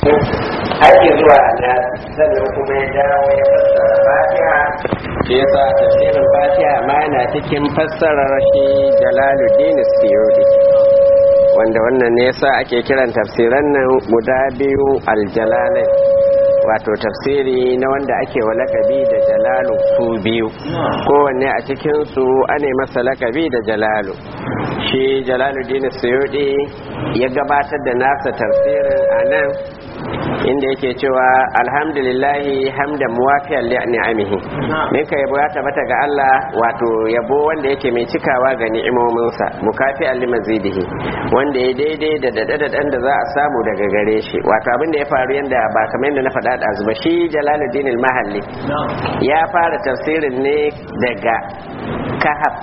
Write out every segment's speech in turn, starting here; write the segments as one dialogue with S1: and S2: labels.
S1: har zuwa na sannan kuma ya dawo ya fassara fatiha shi yasa tafsirin fatiha ma yana cikin fassarar shi jalaluddin suyudi wanda wannan ne yasa ake kiran tafsiran nan guda biyu aljalalai wato tafsiri na wanda ake wa lakabi da jalalu su biyu kowanne a cikinsu ane masa lakabi da jalalu shi jalaluddin suyudi ya gabatar da nasa tafsirin a nan inda yake cewa alhamdulillahi hamdan muwafiyan li ni'amihi min ka yabo ya tabbata ga Allah wato yabo wanda yake mai cikawa ga ni'imominsa mukafiyan li mazidihi wanda ya daidai da dadadadan da za a samu daga gare shi wato abin da ya faru yanda ba kamar yadda na faɗa da azuba shi Jalaluddin al-Mahalli ya fara tafsirin ne daga kahaf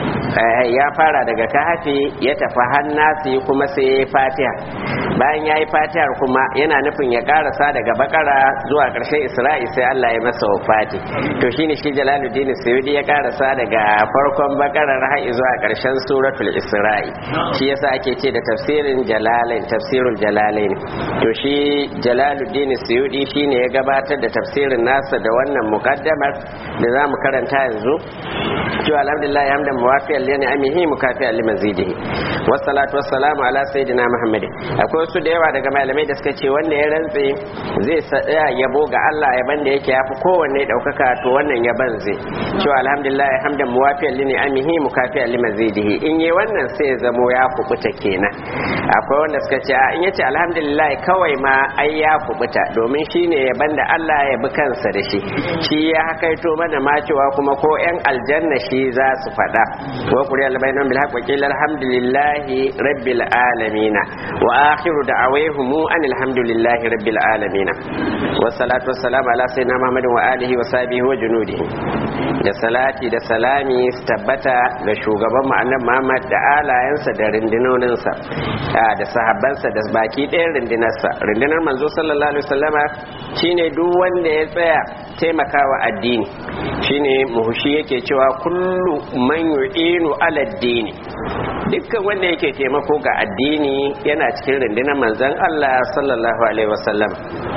S1: ya fara daga kahafi ya tafi hannasi kuma sai ya yi fatiha bayan ya yi fatihar kuma yana nufin ya karasa daga bakara zuwa ƙarshen isra'i sai allah ya masa wafati to shine shi jalaluddin suyudi ya karasa daga farkon bakarar har zuwa ƙarshen suratul isra'i shi yasa ake ce da tafsirin jalalain tafsirul jalalain to shi jalaluddin suyudi shine ya gabatar da tafsirin nasa da wannan muqaddamar da zamu karanta yanzu cewa alhamdulillah hamdan muwafiyan li ni'amihi mukafiyan li mazidihi wassalatu wassalamu ala sayyidina muhammad akwai wasu da yawa daga malamai da suka ce wanda ya rantse zai tsaya yabo ga Allah yaban da yake yafi kowanne daukaka to wannan yaban zai cewa alhamdulillah hamdan muwafiyan li ni'amihi mukafiyan li mazidihi in yi wannan sai ya zamo ya kubuta kenan akwai wanda suka ce in yace alhamdulillah kawai ma ai ya kubuta domin shine yaban da Allah ya bi kansa da shi shi ya hakaito mana ma cewa kuma ko yan aljanna shi za su faɗa wa kuri albainan bil haqq qila alhamdulillahi rabbil alamin wa akhiru da'awahum an alhamdulillahi rabbil alamin wa salatu wassalamu ala sayyidina muhammadin wa alihi wa sahbihi wa junudihi da salati da salami su tabbata ga shugaban mu annabi Muhammad da alayensa da rindinoninsa da sahabbansa da baki ɗayan rindinarsa rindinar manzo sallallahu alaihi wasallama shine duk wanda ya tsaya taimakawa addini shine muhushi yake cewa kullu man yu'inu ala addini dukkan wanda yake taimako ga addini yana cikin rundunar manzon Allah sallallahu alaihi wasallam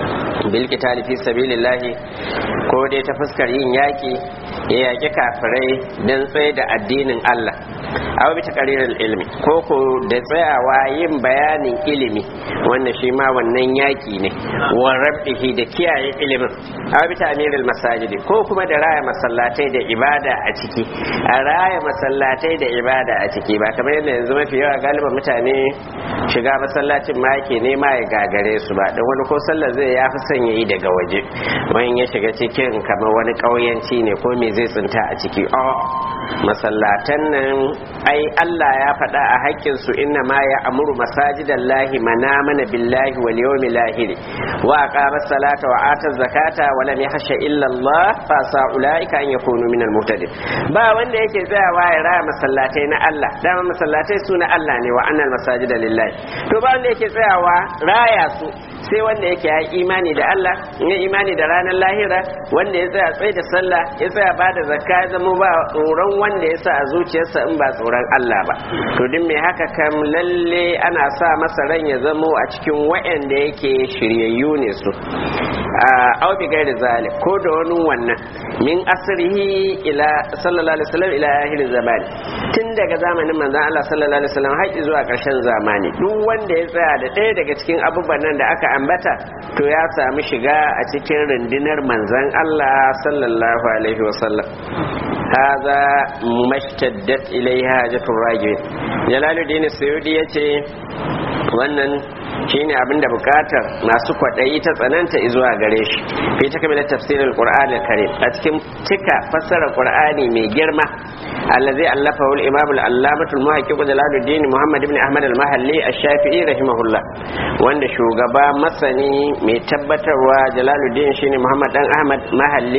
S1: bil qitali fi sabilillahi ko dai ta fuskar yin yaki ya yaki kafirai dan tsaye da addinin Allah aw bi taqriril ilmi ko ko da tsayawa yin bayanin ilimi wannan shi ma wannan yaki ne wa rabbihi da kiyaye ilimin aw bi ta'miril masajidi ko kuma da raya masallatai da ibada a ciki a raya masallatai da ibada a ciki ba kamar yadda yanzu mafi yawa galiban mutane shiga masallacin ma yake nema ya gagare su ba don wani ko sallar zai ya fi son ya yi daga waje wani ya shiga cikin kamar wani ƙauyanci ne ko me zai tsinta a ciki masallatan nan ai Allah ya faɗa a haƙƙin su inna ma ya amuru masajidan lahi mana mana billahi wal yawmil lahir wa aqama salata wa ata zakata wa lam yahsha illa Allah fa sa ulaika an yakunu min al muhtadin ba wanda yake tsayawa ya raya masallatai na Allah dama masallatai su na Allah ne wa annal masajida lillahi to ba wanda yake tsayawa raya su sai wanda yake ya imani da Allah ya imani da ranar lahira wanda ya tsaya tsaye da sallah ya tsaya ba da zakka ya zama ba tsoron wanda ya sa a zuciyarsa in ba tsoron Allah ba to duk mai haka kam lalle ana sa masa ran ya zamo a cikin wa'anda yake shiryayyu ne su a bi gairi zalik ko da wani wannan min asrihi ila sallallahu alaihi wasallam ila akhir zamani tun daga zamanin manzon Allah sallallahu alaihi wasallam har zuwa ƙarshen zamani duk wanda ya tsaya da ɗaya daga cikin abubuwan nan da aka ambata to ya samu shiga a cikin rundunar manzon Allah sallallahu alaihi wasallam هذا ما اشتدت إليه حاجة الراجل جلال الدين السيودي yace wannan shine abinda bukatar masu kwaɗayi ta tsananta zuwa gare shi fi ta kamar tafsirin qur'ani karim a cikin cika fassarar qur'ani mai girma allazi allafa wal imam al allamatu al muhaqqiq jalaluddin muhammad ibn ahmad al mahalli ash-shafi'i rahimahullah wanda shugaba masani mai tabbatarwa jalaluddin shine muhammad dan ahmad mahalli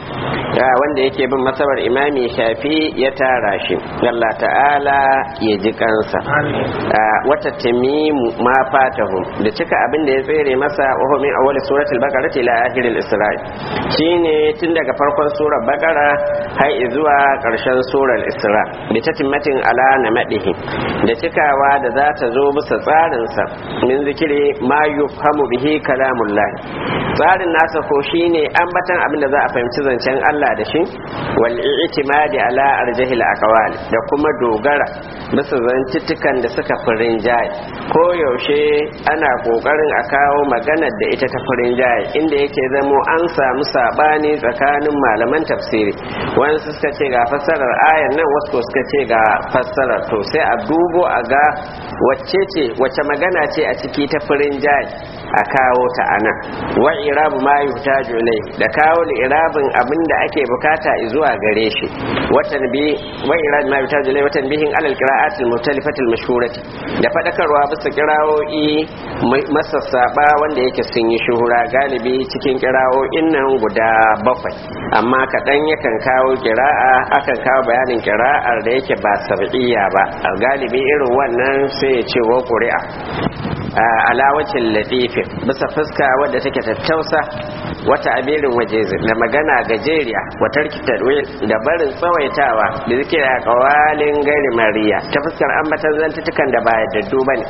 S1: wanda yake bin masabar imami shafi ya tara shi Allah ta'ala ya ji kansa wata tamimu ma fatahu da cika abin da ya tsere masa wa min awwal suratul baqara ila akhiril isra'i shine tun daga farkon surar baqara har zuwa karshen surar isra bi tatimmatin ala namadihi da cikawa da za ta zo bisa tsarin sa min zikiri ma yufhamu bihi kalamullah tsarin nasa ko shine ambatan abin da za a fahimci zancen Allah da shi wal i'timadi ala arjahil aqwal da kuma dogara bisa zantuttukan da suka furin jayi ko yaushe ana kokarin a kawo maganar da ita ta furin jayi inda yake zamo an samu sabani tsakanin malaman tafsiri wani suka ce ga fassarar ayar nan wasu suka ce ga fassarar to sai a dubo a ga wacce ce wacce magana ce a ciki ta furin jayi a kawo ta anan wa irabu ma yuhtaju ilai da kawo li irabin abinda ake bukata zuwa gare shi watan bi wa irab ma yuhtaju ilai watan bihin alal qira'atil mutalifatil mashhurati da fadakarwa bisa qira'o'i masassaba wanda yake sun yi shuhura galibi cikin qira'o'in nan guda bakwai amma kadan yakan kawo qira'a akan kawo bayanin qira'ar da yake ba sab'iyya ba galibi irin wannan sai ya ce wa quri'a alawacin latifin bisa fuska wadda take tattausa wata abirin waje da magana gajeriya watar kitadwil da barin tsawaitawa da zike a kawalin gari mariya ta fuskar ambatan zantutukan da ba yadda bane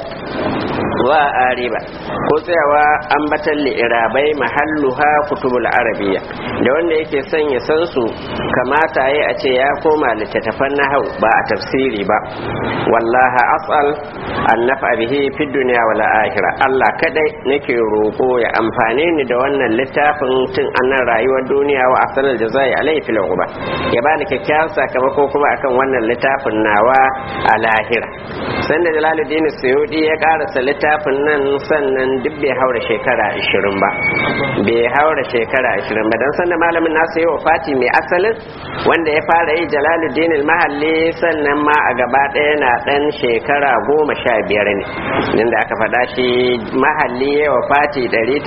S1: wa ariba ko tsayawa ambatan li'irabai mahalluha kutubul arabiya da wanda yake son ya san su kamata yi a ce ya koma littattafan nahau ba a tafsiri ba wallaha as'al an nafa bihi fi dunya wal akhirah Allah kadai nake roko ya amfane ni da wannan littafin tun annan rayuwar duniya wa asalal jazai alai fil uba ya bani kyakkyawan sakamako kuma akan wannan littafin nawa a lahira sanda jalaluddin suyudi ya karasa littafin nan sannan duk bai haura shekara 20 ba bai haura shekara 20 ba dan sanda malamin nasu yi Fati mai asalin wanda ya fara yi jalaluddin mahalli sannan ma a gaba ɗaya na ɗan shekara goma sha biyar ne inda aka faɗa shi mahalli ya Fati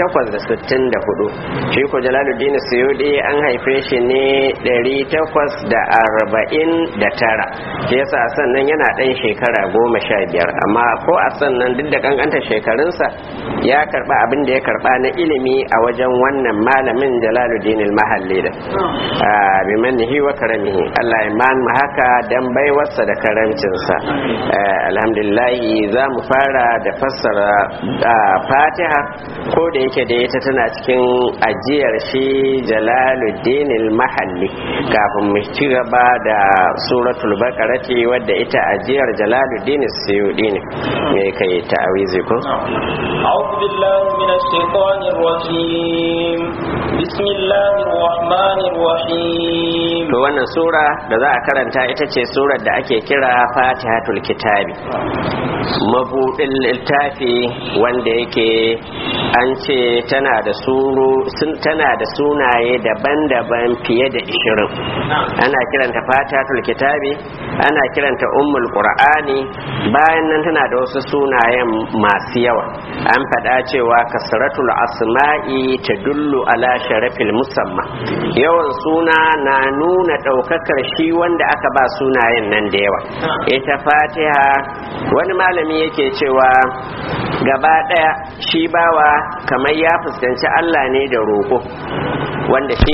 S1: 864 shi ko jalaluddin suyudi an haife shi ne 849 shi yasa sannan yana ɗan shekara goma sha biyar amma ko a sannan duk da kankanta shekarunsa ya karba abin da ya karba na ilimi a wajen wannan malamin jalaluddin mahalli da bi mannihi wa karamihi Allah ya man mu haka dan baiwarsa da karamcinsa alhamdulillah za mu fara da fassara fatiha ko da yake da ita tana cikin ajiyar shi jalaluddin mahalli kafin mu ci gaba da suratul baqarati wadda ita ajiyar jalaluddin suyudi ne me kai ta'awizi ko
S2: أعوذ بالله من الشيطان الرجيم بسم الله الرحمن الرحيم
S1: to wannan sura da za a karanta ita ce surar da ake kira fatihatul kitabi mabudin littafi wanda yake an ce tana da suru tana da sunaye daban-daban fiye da ishirin ana kiranta fatihatul kitabi ana kiranta ummul qur'ani bayan nan tana da wasu sunayen masu yawa an faɗa cewa kasratul asma'i ta dullu ala sharafil musamma yawan suna na nuna ɗaukakar shi wanda aka ba sunayen nan da yawa ita fatiha wani malami yake cewa gaba ɗaya shi bawa kamar ya fuskanci allah ne da roƙo wanda shi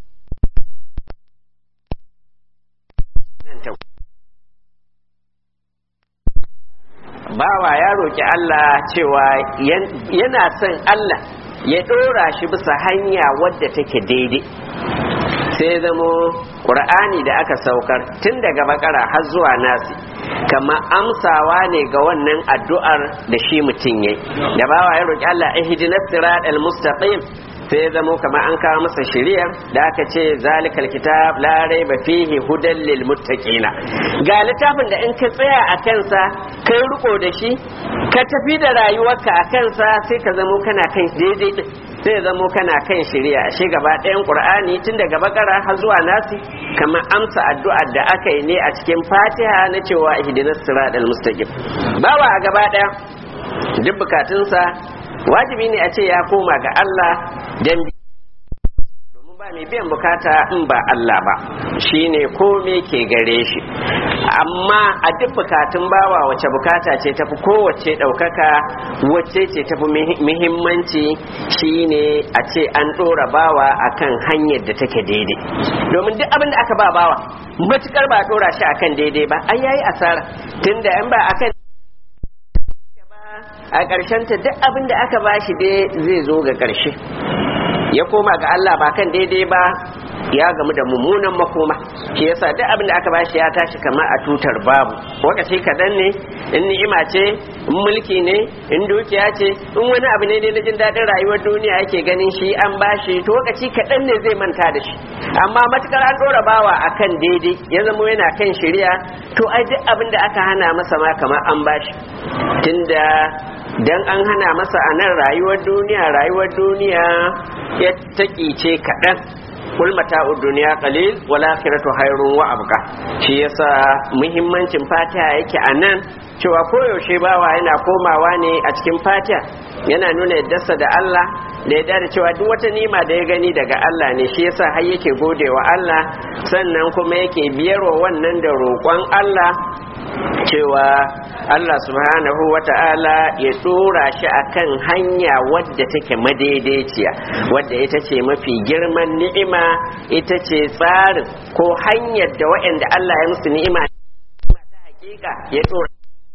S1: bawa ya roƙi Allah cewa yana son Allah ya ɗora shi bisa hanya wadda take daidai sai zamo ƙur'ani da aka saukar tun daga bakara har zuwa nasi kama amsawa ne ga wannan addu'ar da shi mutum yayi da bawa ya roƙi Allah ihdinas siratal mustaqim sai ya zamo kamar an kawo masa shari'ar da aka ce zalikal kitab la raiba fihi hudan lil muttaqina ga littafin da in ka tsaya a kansa kai riko da shi ka tafi da rayuwarka a kansa sai ka zamo kana kan daidai din sai ya zamo kana kan shari'a shi gaba ɗayan qur'ani tun daga bakara har zuwa nasi kamar amsa addu'ar da aka yi ne a cikin fatiha na cewa ihdinas siratal mustaqim bawa a gaba ɗaya duk bukatunsa wajibi ne a ce ya koma ga Allah dan domin ba mai biyan bukata in ba Allah ba shine kome ke gare shi amma a duk bukatun bawa wace bukata ce tafi kowace ɗaukaka wace ce tafi muhimmanci shine a ce an ɗora bawa akan hanyar da take daidai domin duk abin da aka ba bawa matukar ba ɗora shi akan daidai ba ai yayi asara tunda in ba akan a ƙarshen ta duk abin da aka bashi dai zai zo ga ƙarshe ya koma ga Allah ba kan daidai ba ya gamu da mummunan makoma shi yasa duk abin da aka bashi ya tashi kamar a tutar babu lokaci kaɗan ne in ni'ima ce in mulki ne in dukiya ce in wani abu ne na jin daɗin rayuwar duniya yake ganin shi an bashi to lokaci kaɗan ne zai manta da shi amma matukar an ɗora bawa akan daidai ya zama yana kan shirya to ai duk abin da aka hana masa ma kamar an bashi tunda dan an hana masa a nan rayuwar duniya rayuwar duniya ya taƙice kaɗan kul mata'u duniya qalil wal akhiratu khairun wa abqa shi yasa muhimmancin fatiha yake a nan cewa koyaushe bawa yana komawa ne a cikin fatiha yana nuna yaddarsa da Allah da yadda da cewa duk wata nima da ya gani daga Allah ne shi yasa har yake gode wa Allah sannan kuma yake biyarwa wannan da roƙon Allah cewa Allah subhanahu wa ta'ala ya dora shi akan hanya wadda take madaidaiciya wadda ita ce mafi girman ni'ima ita ce tsarin ko hanyar da waɗanda Allah ya musu ni'ima ta hakika ya dora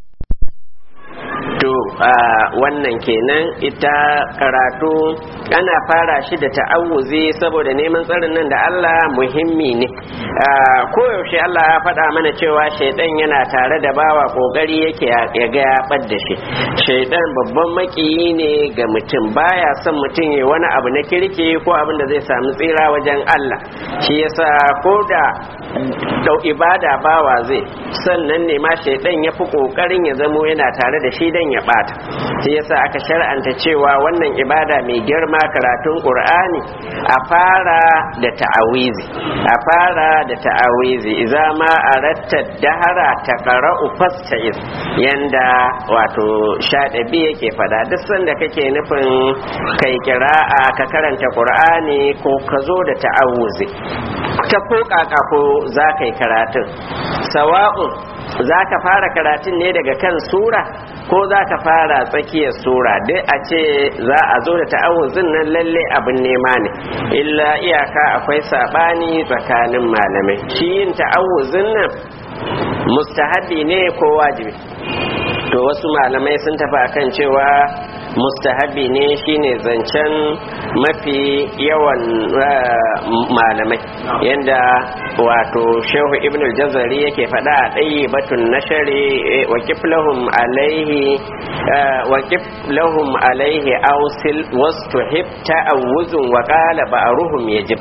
S1: to wannan kenan ita karatu ana fara shi da ta'awuzi saboda neman tsarin nan da Allah muhimmi ne koyaushe Allah ya faɗa mana cewa shaidan yana tare da bawa kokari yake ya ga ya da shi shaidan babban makiyi ne ga mutum baya son mutum ya wani abu na kirki ko abin da zai samu tsira wajen Allah shi yasa ko da dau ibada bawa zai sannan ne ma shaidan ya fi kokarin ya zamo yana tare da shi dan ya bata shi yasa aka shar'anta cewa wannan ibada mai girma karatun qur'ani a fara da ta'awizi a fara da ta'awizi idza ma aratta dahara taqra'u fasta'iz yanda wato shadabi yake fada duk sanda kake nufin kai kira'a ka karanta qur'ani ko ka zo da ta'awuzi ta ko kaka ko za ka yi karatun sawa'un za ka fara karatun ne daga kan sura ko za ka fara tsakiyar sura dai a ce za a zo da ta'awuzin nan lalle abin nema ne illa iyaka akwai sabani tsakanin malamai shi yin ta'awuzin nan mustahabi ne ko wajibi to wasu malamai sun tafi akan cewa mustahabi ne shine zancen mafi yawan malamai yadda wato shehu ibn al-jazari yake faɗa a ɗayi batun nashari wa kiflahum alaihi wa kiflahum alaihi ausil wastuhib ta'awuzun wa qala ba'ruhum yajib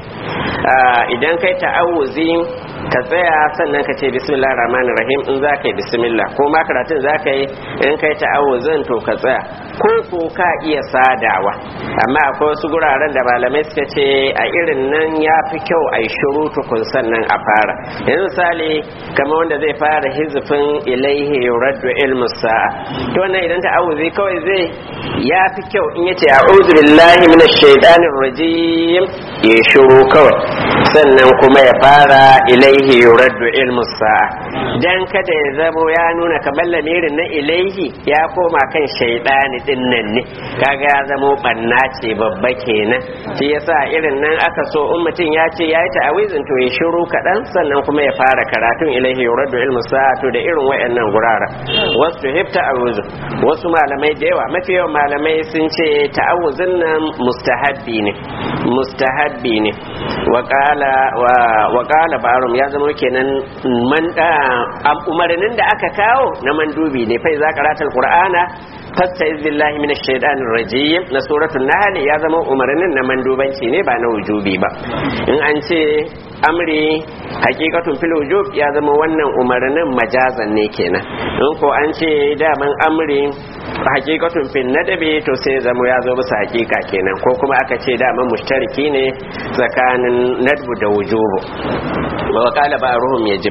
S1: idan kai ta'awuzi ka tsaya sannan ka ce bismillah rahman rahim in za ka yi bismillah ko ma karatun za ka yi in kai ta'awuzin to ka tsaya ko ko ka iya sadawa amma akwai wasu guraren da malamai suka ce a irin nan ya fi kyau a yi shiru tukun sannan a fara yanzu misali kamar wanda zai fara hizifin ilaihi yuraddu ilmu sa'a to wannan idan ta'awuzi kawai zai ya fi kyau in yace a'udhu billahi minash shaitanir rajim ya shiru kawai sannan kuma ya fara ilaihi yuraddu ilmu sa'a dan kada ya zamo ya nuna kamar lamirin na ilaihi ya koma kan shaidani din nan ne kaga ya zamo banna ce babba kenan shi yasa irin nan aka so in mutum ya ce yayi ta'awizin to ya shiru kaɗan sannan kuma ya fara karatun ilaihi yuraddu ilmu sa'a to da irin wayannan gurara wasu hib ta'awuzu wasu malamai da yawa mafi yawan malamai sun ce ta'awuzin nan mustahabbi ne mustahabbi ne wa qala wa qala barum ya zama kenan man umarnin da aka kawo na mandubi ne fa za karatul qur'ana fasta'iz billahi minash shaitanir rajim na suratul nahl ya zama umarnin na mandubanci ne ba na wujubi ba in an ce amri hakikatun fil wujub ya zama wannan umarnin majazan ne kenan in ko an ce daman amri hakikatun fil nadabi to sai zama ya zo bisa hakika kenan ko kuma aka ce daman mushtariki ne tsakanin nadbu da wujubu wa qala ba'ruhum yajib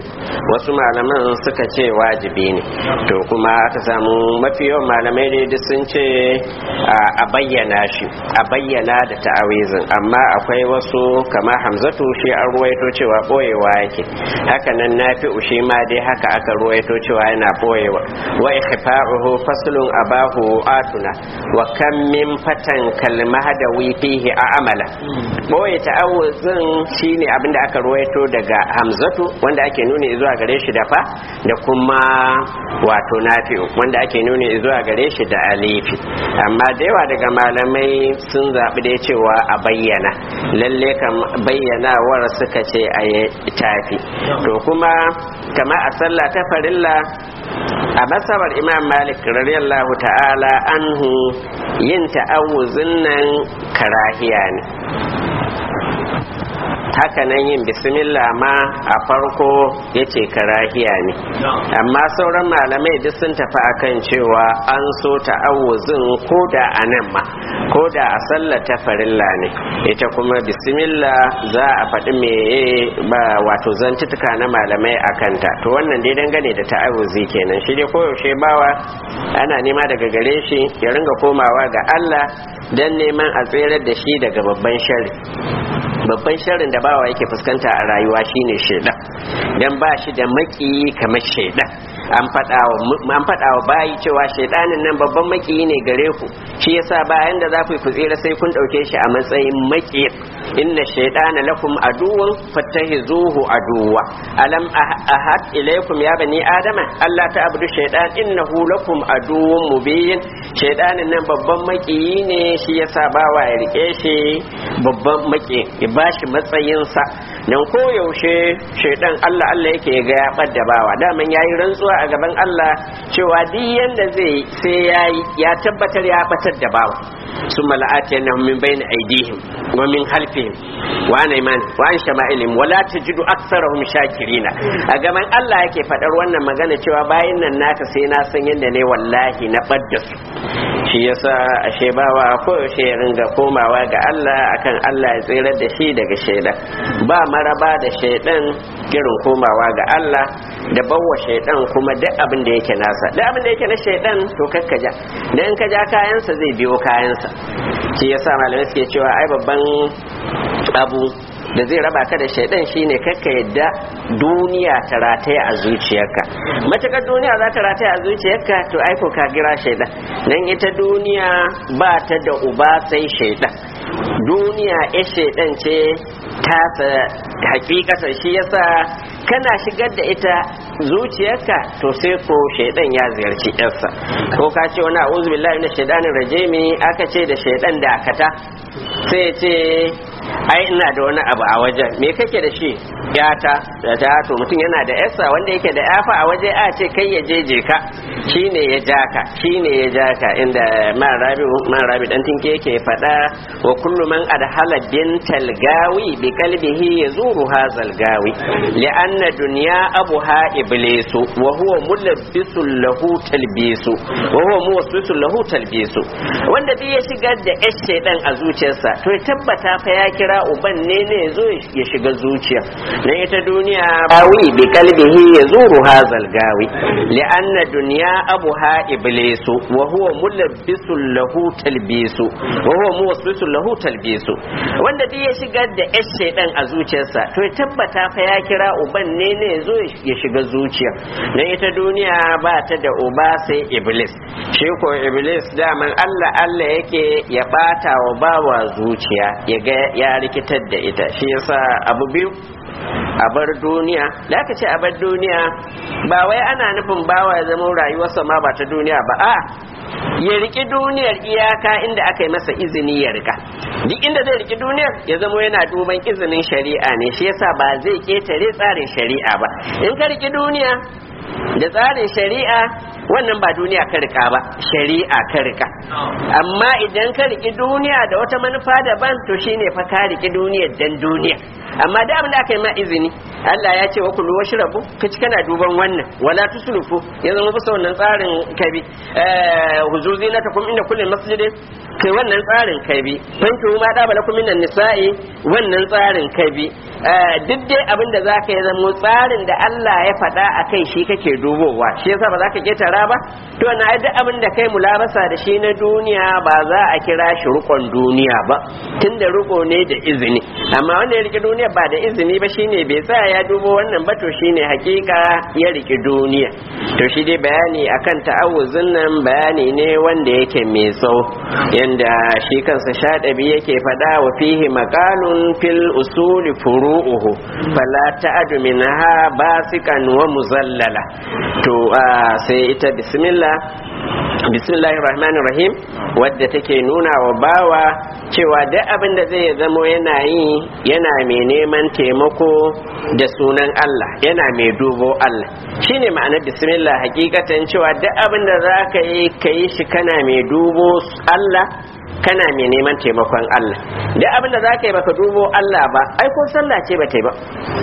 S1: wasu malaman suka ce wajibi ne to kuma aka samu mafi yawan malamai ne duk sun ce a bayyana shi a bayyana da ta'awizin amma akwai wasu kama hamzatu shi an ruwaito cewa boyewa yake haka nan nafi'u shi ma dai haka aka ruwaito cewa yana boyewa wa ikhfa'uhu faslun abahu atuna wa kam min fatan kalmahadawi fihi a'mala boye ta'awuzin shine abinda aka ruwaito daga hamzatu wanda ake nuni zuwa gare shi da fa da kuma wato nafi'u wanda ake nuni zuwa gare shi da alifi amma da yawa daga malamai sun zaɓi da cewa a bayyana lalle kam bayyanawar suka ce a yi tafi to kuma kama a sallah ta farilla a masabar imam malik radiyallahu ta'ala anhu yin ta'awuzin nan karahiya ne haka nan yin bismillah ma a farko ya ce karahiya ne amma sauran malamai duk sun tafi akan cewa an so ta'awuzin ko da a nan ma ko da a sallar ta farilla ne ita kuma bismillah za a faɗi meye ba wato zantutuka na malamai a kanta to wannan dai dangane da ta'awuzi kenan shi dai koyaushe bawa ana nema daga gare shi ya ringa komawa ga Allah don neman a tserar da shi daga babban shari babban sharrin da bawa yake fuskanta a rayuwa shine shaidan dan ba shi da maki kamar shaidan an faɗa wa bayi cewa shaidanin nan babban maki ne gare ku shi yasa bayan da za ku ku tsira sai kun ɗauke shi a matsayin maki inna shaidana lakum aduwwan fattahizuhu aduwa alam ahad ilaykum ya bani adama Allah ta abudu shaidan innahu lakum aduwwun mubin shaidanin nan babban maki ne shi yasa bawa ya rike shi babban maki ya bashi matsayinsa nan koyaushe shaidan Allah Allah yake ga ya ɓadda bawa daman yayi rantsuwa a gaban Allah cewa duk yanda zai sai yayi ya tabbatar ya batar da bawa summa la'atiyannahum min bayni aydihim wa min khalfihim wa an iman wa an shama'ilihim wa la tajidu aktsarahum shakirina a gaban Allah yake fadar wannan magana cewa bayin nan naka sai na san yanda ne wallahi na ɓadda su shi yasa ashe bawa koyaushe ya ringa komawa ga Allah akan Allah ya tsirar da shi daga shaidan ba maraba da shaidan irin komawa ga Allah da bawa shaidan kuma duk abin da yake nasa duk abin da yake na shaidan to kakkaja dan ka ja kayansa zai biyo kayansa shi yasa malamai suke cewa ai babban abu da zai raba ka da shaidan shine kakka yadda duniya ta rataya a zuciyarka matakar duniya za ta rataya a zuciyarka to aiko ka gira shaidan dan ita duniya ba ta da uba sai shaidan duniya ya shaidan ce tasa hakikata shi yasa kana shigar da ita zuciyarka to sai ko shaidan ya ziyarci yarsa ko ka ce wani a'udhu billahi minash shaitanir rajimi aka ce da shaidan da akata sai ce ai ina da wani abu a wajen me kake da shi yata da ta to mutum yana da yarsa wanda yake da yafa a waje a ce kai ya jeje ka shine ya jaka shine ya jaka inda man rabi man rabi dan tinke yake fada wa kullu man adhala bintal gawi bi qalbihi yazuru hazal gawi li'anna dunya abuha iblisu wa huwa mulabbisul lahu talbisu wa huwa muwaswisul lahu talbisu wanda duk ya shigar da yar shedan a zuciyarsa to ya tabbata fa ya kira uban ne ne zo ya shiga zuciya dan ita duniya gawi bi qalbihi yazuru hazal gawi li'anna dunya abuha iblisu wa huwa mulabbisul lahu talbisu wa huwa muwaswisul lahu talbisu wanda duk ya shigar da yar shedan a zuciyarsa to ya tabbata fa ya kira uban ne ne zo ya shiga zuciya dan ita duniya ba ta da uba sai iblis shi ko iblis daman Allah Allah yake ya bata wa bawa zuciya ya ga ya rikitar da ita shi yasa abu biyu a bar duniya da aka ce a bar duniya ba wai ana nufin bawa ya zama rayuwarsa ma ba ta duniya ba a ya riki duniyar iyaka inda aka yi masa izini ya rika duk inda zai riki duniyar ya zama yana duban izinin shari'a ne shi yasa ba zai ketare tsarin shari'a ba in ka riki duniya da tsarin shari'a wannan ba duniya ka rika ba shari'a ka rika amma idan ka riki duniya da wata manufa daban to shine fa ka riki duniya dan duniya amma da abin da aka yi ma izini Allah ya ce wa kullu washrabu ka ci kana duban wannan wala tusrifu ya zama bisa wannan tsarin kabi eh huzuzi na takum inda kullin masjidin kai wannan tsarin kabi fanki ma da bala kuma minan nisa'i wannan tsarin kabi duk dai abin da zaka yi zama tsarin da Allah ya faɗa a kai shi kake dubowa shi yasa ba za ka ketara ba to na duk abin da kai mulabasa da shi na duniya ba za a kira shi rukon duniya ba tunda ruko ne da izini amma wanda ya riki duniya ba da izini ba shine bai tsaya ya dubo wannan ba to shine hakika ya riki duniya to shi dai bayani akan ta'awuzin nan bayani ne wanda yake mai tsawo yanda shi kansa shaɗabi yake faɗa wa fihi maqalun fil usuli furu'uhu fala ta'adu minha basikan wa muzallala to sai ita bismillah bismillahir rahmanir rahim wadda take nuna wa bawa cewa duk abin da zai zamo yana yi yana mai neman taimako da sunan Allah yana mai dubo Allah shine ma'anar bismillah hakikatan cewa duk abin da za ka yi ka yi shi kana mai dubo Allah kana mai neman taimakon Allah duk abin da za ka yi baka dubo Allah ba ai ko sallah ce ba ta yi ba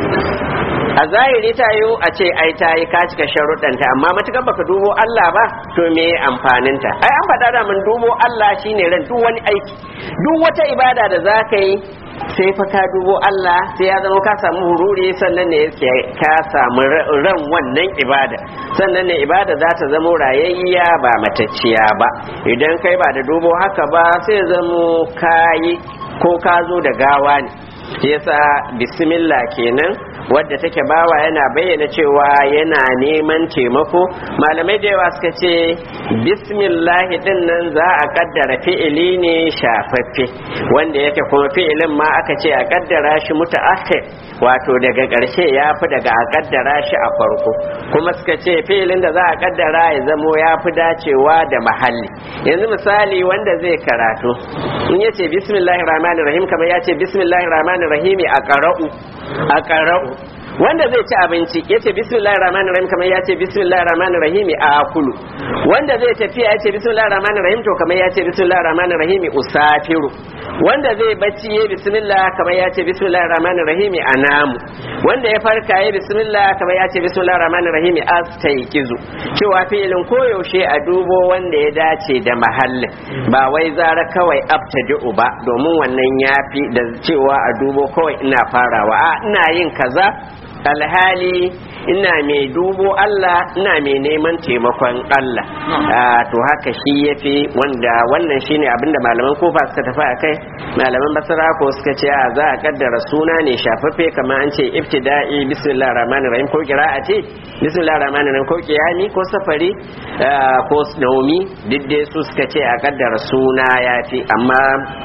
S1: a zahiri ta yiwu a ce ai ta yi ka cika sharuɗanta amma matuƙar baka dubo Allah ba to me amfaninta ai an faɗa da mun dubo Allah shine ran duk wani aiki duk wata ibada da za ka yi sai fa ka dubo Allah sai ya zama ka samu hururi sannan ne ka samu ran wannan ibada sannan ne ibada za ta zama rayayya ba matacciya ba idan kai ba da dubo haka ba sai zamo kayi ko ka zo da gawa ne yasa bismillah kenan wadda take bawa yana bayyana cewa yana neman taimako malamai da yawa suka ce bismillah din nan za a kaddara fi'ili ne shafaffe wanda yake kuma fi'ilin ma aka ce a kaddara shi mutaakhir wato daga ƙarshe ya fi daga a kaddara shi a farko kuma suka ce fi'ilin da za a kaddara ya zamo ya fi dacewa da mahalli yanzu misali wanda zai karatu in yace bismillahir rahmanir rahim kamar ya ce bismillahir rahmanir rahim a qara'u a qara'u wanda zai ci abinci ya ce bismillahir rahmanir rahim kamar ya ce bismillahir rahmanir rahim a akulu wanda zai tafiya ya ce bismillahir rahmanir rahim to kamar ya ce bismillahir rahmanir rahim usafiru wanda zai bacci ya bismillah kamar ya ce bismillahir rahmanir rahim anamu wanda ya farka ya bismillah kamar ya ce bismillahir rahmanir rahim astayqizu cewa fi'ilin koyaushe a dubo wanda ya dace da mahallin ba wai zara kawai abtadi'u ba domin wannan yafi da cewa a dubo kawai ina farawa a ina yin kaza alhali ina mai dubo Allah ina mai neman taimakon Allah to haka shi yafi wanda wannan shine abinda malaman kofa suka tafi a kai malaman basara ko suka ce a za a kaddara suna ne shafaffe kamar an ce ibtida'i bismillahir rahmanir rahim ko qira'ati bismillahir rahmanir rahim ko qiyami ko safari ko naumi duk dai su suka ce a kaddara suna yafi amma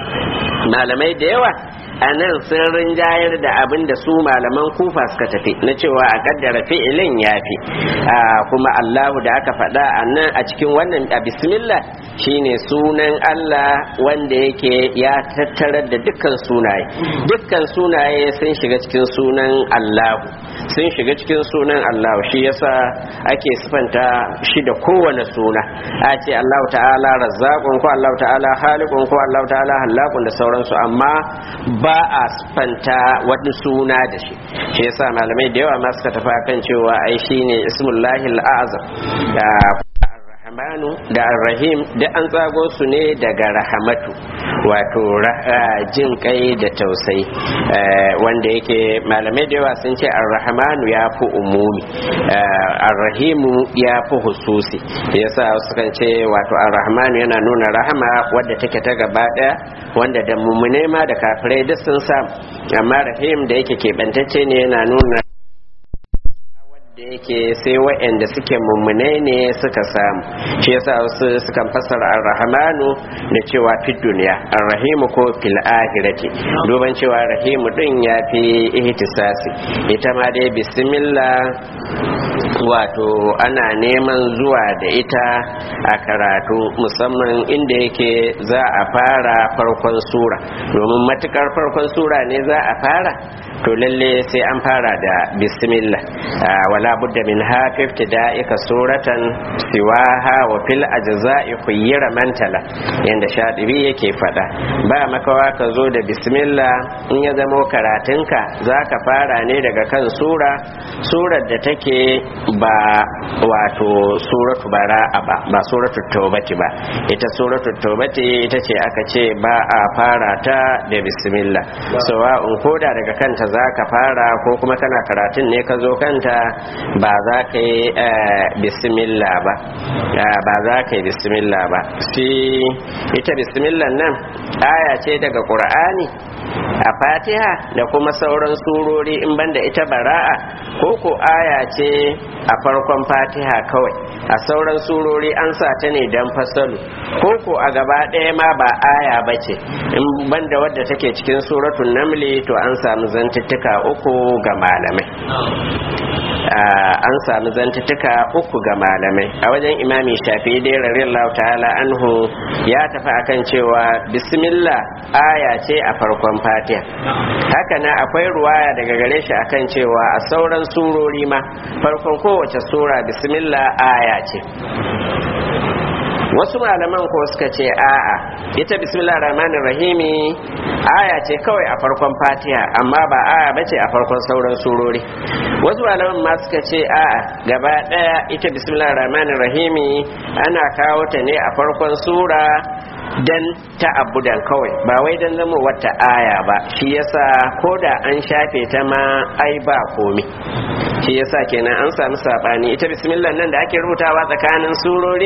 S1: malamai da yawa a nan sun rinjayar da abin da su malaman kufa suka tafi na cewa a kaddara fi'ilin ya fi kuma allahu da aka faɗa a nan a cikin wannan a bismillah shine sunan allah wanda yake ya tattarar da dukkan sunaye dukkan sunaye sun shiga cikin sunan allahu sun shiga cikin sunan allahu shi yasa ake sifanta shi da kowane suna a ce allahu ta'ala razzaqun ko allahu ta'ala khaliqun ko allahu ta'ala halakun da sauransu amma ba a spanta wani suna da shi shi yasa malamai da yawa ma suka tafi kan cewa ai shine ismullahi al'azam da rahmanu da rahim da an tsago su ne daga rahamatu wato jin kai da tausayi wanda yake malamai da yawa sun ce ar-rahmanu ya fi umumi ar-rahimu ya fi hususi yasa sukan ce wato ar-rahmanu yana nuna rahama wadda take ta gaba daya wanda da mummune ma da kafirai duk sun samu amma rahim da yake keɓantacce ne yana nuna da yake sai waɗanda suke mummune ne suka samu shi yasa wasu sukan fassara ar-rahmanu da cewa fi duniya ar-rahimu ko fil akhirati duban cewa rahimu din ya fi ihtisasi ita ma dai bismillah wato ana neman zuwa da ita a karatu musamman inda yake za a fara farkon sura domin matukar farkon sura ne za a fara to lalle sai an fara da bismillah wala budda min hafi ibtida'ika suratan siwaha wa fil ajza'i khuyyira mantala yanda shadibi yake fada ba makawa ka zo da bismillah in ya zamo karatunka zaka fara ne daga kan sura surar da take ba wato suratu bara'a ba ba suratu taubati ba ita suratu taubati ita ce aka ce ba a fara ta da bismillah sawa'un koda daga kanta zaka fara ko kuma kana karatun ne ka zo kanta ba za ka yi bismillah ba ba za ka yi bismillah ba shi ita bismillah nan aya ce daga qur'ani a fatiha da kuma sauran surori in banda ita bara'a ko ko aya ce a farkon fatiha kawai a sauran surori an sa ta ne don fasalu ko ko a gaba ɗaya ma ba aya ba ce in banda wadda take cikin suratun namli to an samu zantuttuka uku ga malamai an sami zantuttuka uku ga malamai a wajen imami shafi dai radiyallahu ta'ala anhu ya tafi akan cewa bismillah aya ce a farkon fatiha haka na akwai ruwaya daga gare shi akan cewa a sauran surori ma farkon kowace sura bismillah aya ce wasu malaman ko suka ce a'a ita bismillah rahmanir rahimi aya ce kawai a farkon fatiha amma ba aya bace a farkon sauran surori wasu malaman ma suka ce a'a gaba daya ita bismillah rahmanir rahimi ana kawo ta ne a farkon sura dan ta'abbudan kawai ba wai dan zama wata aya ba shi yasa ko da an shafe ta ma ai ba komi shi yasa kenan an samu sabani ita bismillah nan da ake rubutawa tsakanin surori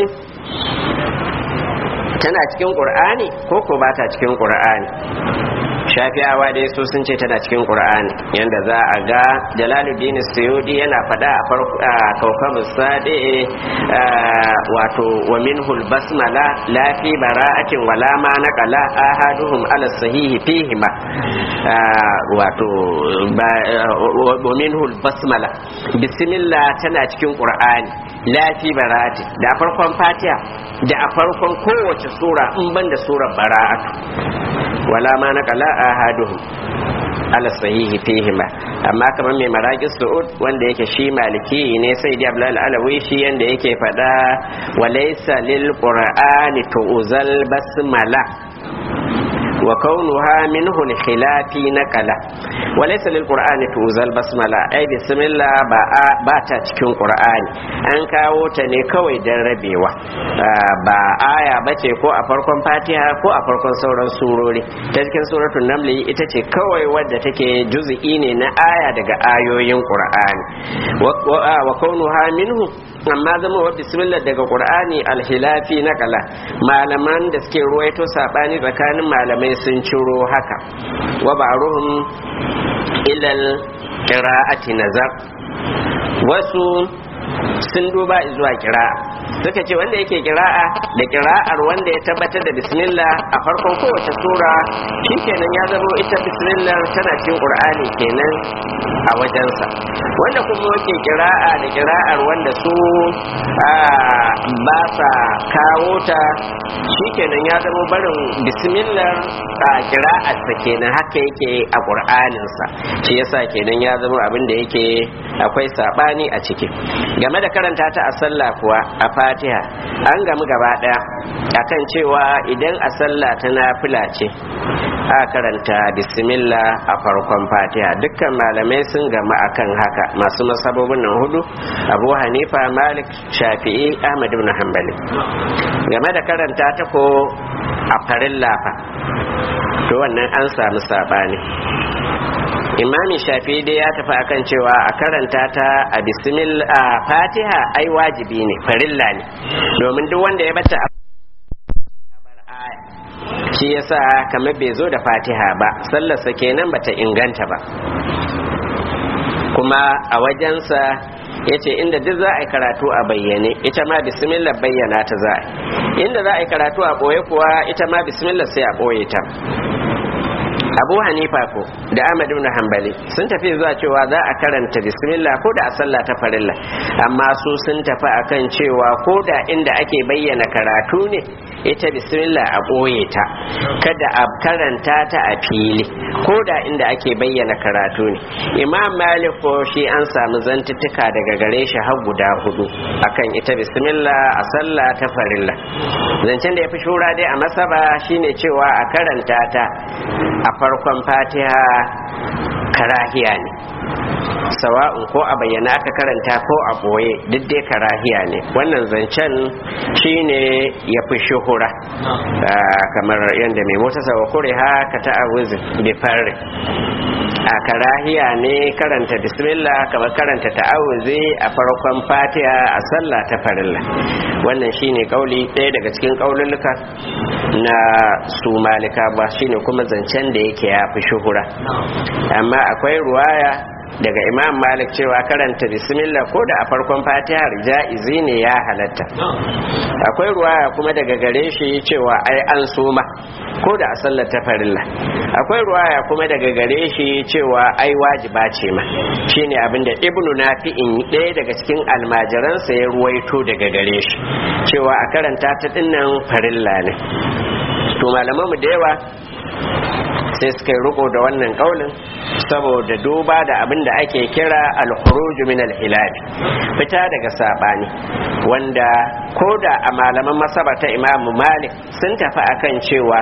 S1: tana cikin qur'ani ko ko ba ta cikin qur'ani shafi'awa dai su sun ce tana cikin qur'ani yanda za a ga jalaluddin suyudi yana fada a farko a kawkabu sadi wato wa minhul basmala la fi bara'atin wala ma naqala ahaduhum ala sahihi fihima wato wa minhul basmala bismillah tana cikin qur'ani la fi bara'ati da farkon fatiha da a farkon kowace sura in ban da surar bara'atu wala ma naqala ahaduhum ala sahihi fihima amma kamar mai maraqis su'ud wanda yake shi maliki ne sai da abdul alawi shi yanda yake fada walaysa lil qur'ani tu'zal basmala wa kaunuha minhu khilafi naqala wa laysa lil qur'ani tuzal basmala ai bismillah ba ba ta cikin qur'ani an kawo ta ne kawai dan rabewa ba aya bace ko a farkon fatiha ko a farkon sauran surori ta cikin suratul naml ita ce kawai wadda take juz'i ne na aya daga ayoyin qur'ani wa kaunuha minhu amma zama wa bismillah daga qur'ani alhilafi naqala malaman da suke ruwaito sabani tsakanin malamai sun ciro haka wa ba'ruhum ilal qira'ati nazar wasu sun duba zuwa kira'a suka ce wanda yake kira'a da kira'ar wanda ya tabbatar da bismillah a farkon kowace sura shikenan ya zama ita bismillah tana cikin qur'ani kenan a wajensa wanda kuma yake kira'a da kira'ar wanda su ba sa kawo ta shikenan ya zama barin bismillah a kira'arsa kenan haka yake a qur'aninsa shi yasa kenan ya zama abin da yake akwai sabani a ciki game da karanta ta a sallah kuwa a fatiha an gamu gaba daya akan cewa idan a sallah ta nafila ce a karanta bismillah a farkon fatiha dukkan malamai sun gamu akan haka masu masabobin nan hudu abu hanifa malik shafi'i ahmad ibn hanbali game da karanta ta ko a farin lafa to wannan an samu sabani imami shafi dai ya tafi akan cewa a karanta ta a bismillah a fatiha ai wajibi ne farilla ne domin duk wanda ya bata a shi yasa kamar bai zo da fatiha ba sallarsa kenan bata inganta ba kuma a wajensa ya ce inda duk za a yi karatu a bayyane ita ma bismillah bayyana ta za a inda za a yi karatu a ɓoye kuwa ita ma bismillah sai a ɓoye ta abu hanifa ko da ahmad ibn hanbali sun tafi zuwa cewa za a karanta bismillah ko da a sallah ta farilla amma su sun tafi akan cewa ko da inda ake bayyana karatu ne ita bismillah a ɓoye ta kada a karanta ta a fili ko da inda ake bayyana karatu ne imam malik ko shi an samu zantuttuka daga gare shi har guda hudu akan ita bismillah a sallah ta farilla zancen da ya fi shura dai a masaba shine cewa a karanta ta a farkon fatiha karahiya ne sawa'un ko a bayyana aka karanta ko a boye duk dai karahiya ne wannan zancen shine ya fi shuhura kamar yadda mai mota sawa kure haka ta awuzi bi farri a karahiya ne karanta bismillah kamar karanta ta'awuzi a farkon fatiha a sallah ta farilla wannan shine kauli ɗaya daga cikin kaululuka na su malika ba shine kuma zancen da yake ya fi shuhura amma akwai ruwaya daga imam malik cewa karanta bismillah ko da a farkon fatihar ja'izi ne ya halatta akwai ruwaya kuma daga gare shi cewa ai an soma ko da a sallar ta farilla akwai ruwaya kuma daga gare shi cewa ai wajiba ce ma shine abinda ibnu nafi'in ɗaya daga cikin almajiransa ya ruwaito daga gare shi cewa a karanta ta dinnan farilla ne to malamanmu da yawa sai suka yi riko da wannan kaulin saboda duba da abin da ake kira al-khuruj min al-hilal fita daga sabani wanda koda a malaman masaba ta Imam Malik sun tafi akan cewa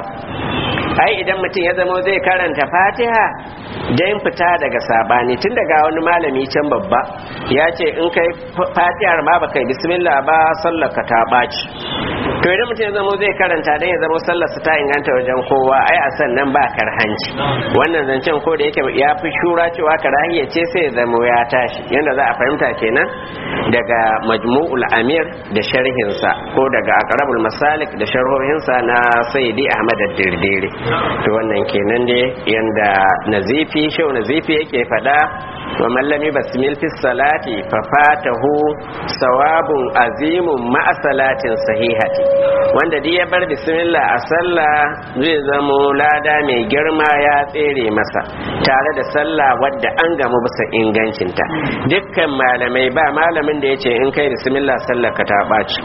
S1: ai idan mutum ya zama zai karanta Fatiha dan fita daga sabani tun daga wani malami can babba ya ce in kai Fatihar ma baka yi bismillah ba sallar ka ta baci to idan mutum ya zama zai karanta dan ya zama sallar ta inganta wajen kowa ai a sannan ba karhanci wannan zancen ko da yake ya fi shura cewa karahiya ce sai zamo ya tashi yadda za a fahimta kenan daga majmu'ul amir da sharhinsa ko daga aqrabul masalik da sharhohinsa na sayyidi ahmad ad-dirdiri to wannan kenan dai yanda nazifi shau nazifi yake fada wa mallami basmil fi salati fa fatahu sawabun azimun ma'a salatin sahihati wanda duk ya bar bismillah a sallah zai zamo lada mai girma ya tsere masa tare da sallah wadda an gamu bisa ingancinta dukkan malamai ba malamin da ya ce in kai bismillah sallar ka ta ɓaci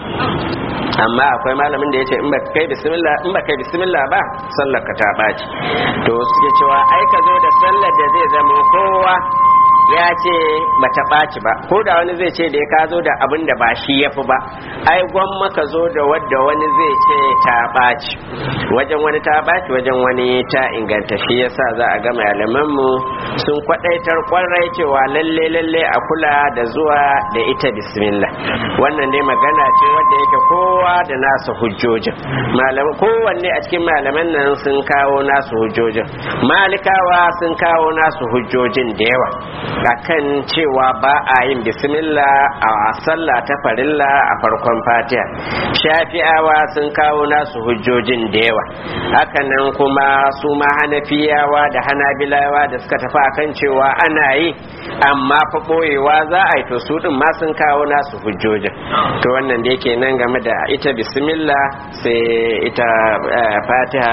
S1: amma akwai malamin da ya ce in ba kai bismillah in ba kai bismillah ba sallar ka ta ɓaci to suke cewa ai ka zo da sallar da zai zama kowa ya ce bata ɓaci ba ko da wani zai ce da ya ka zo da abin da ba shi ya fi ba ai gwamma ka zo da wadda wani zai ce ta ɓaci wajen wani ta ɓaci wajen wani ta inganta shi yasa za a ga malamanmu sun kwaɗaitar kwarai cewa lalle lalle a kula da zuwa da ita bismillah wannan dai magana ce wadda yake kowa da nasu hujjojin malaman kowanne a cikin malaman nan sun kawo nasu hujjojin malikawa sun kawo nasu hujjojin da yawa akan cewa ba a yin bismillah a sallah ta farilla a farkon fatiha shafi'awa sun kawo nasu hujjojin da yawa hakanan kuma su ma hanafiyawa da hanabilawa da suka tafi akan cewa ana yi amma fa boyewa za a yi to su din ma sun kawo nasu hujjojin to wannan da yake nan game da ita bismillah sai ita fatiha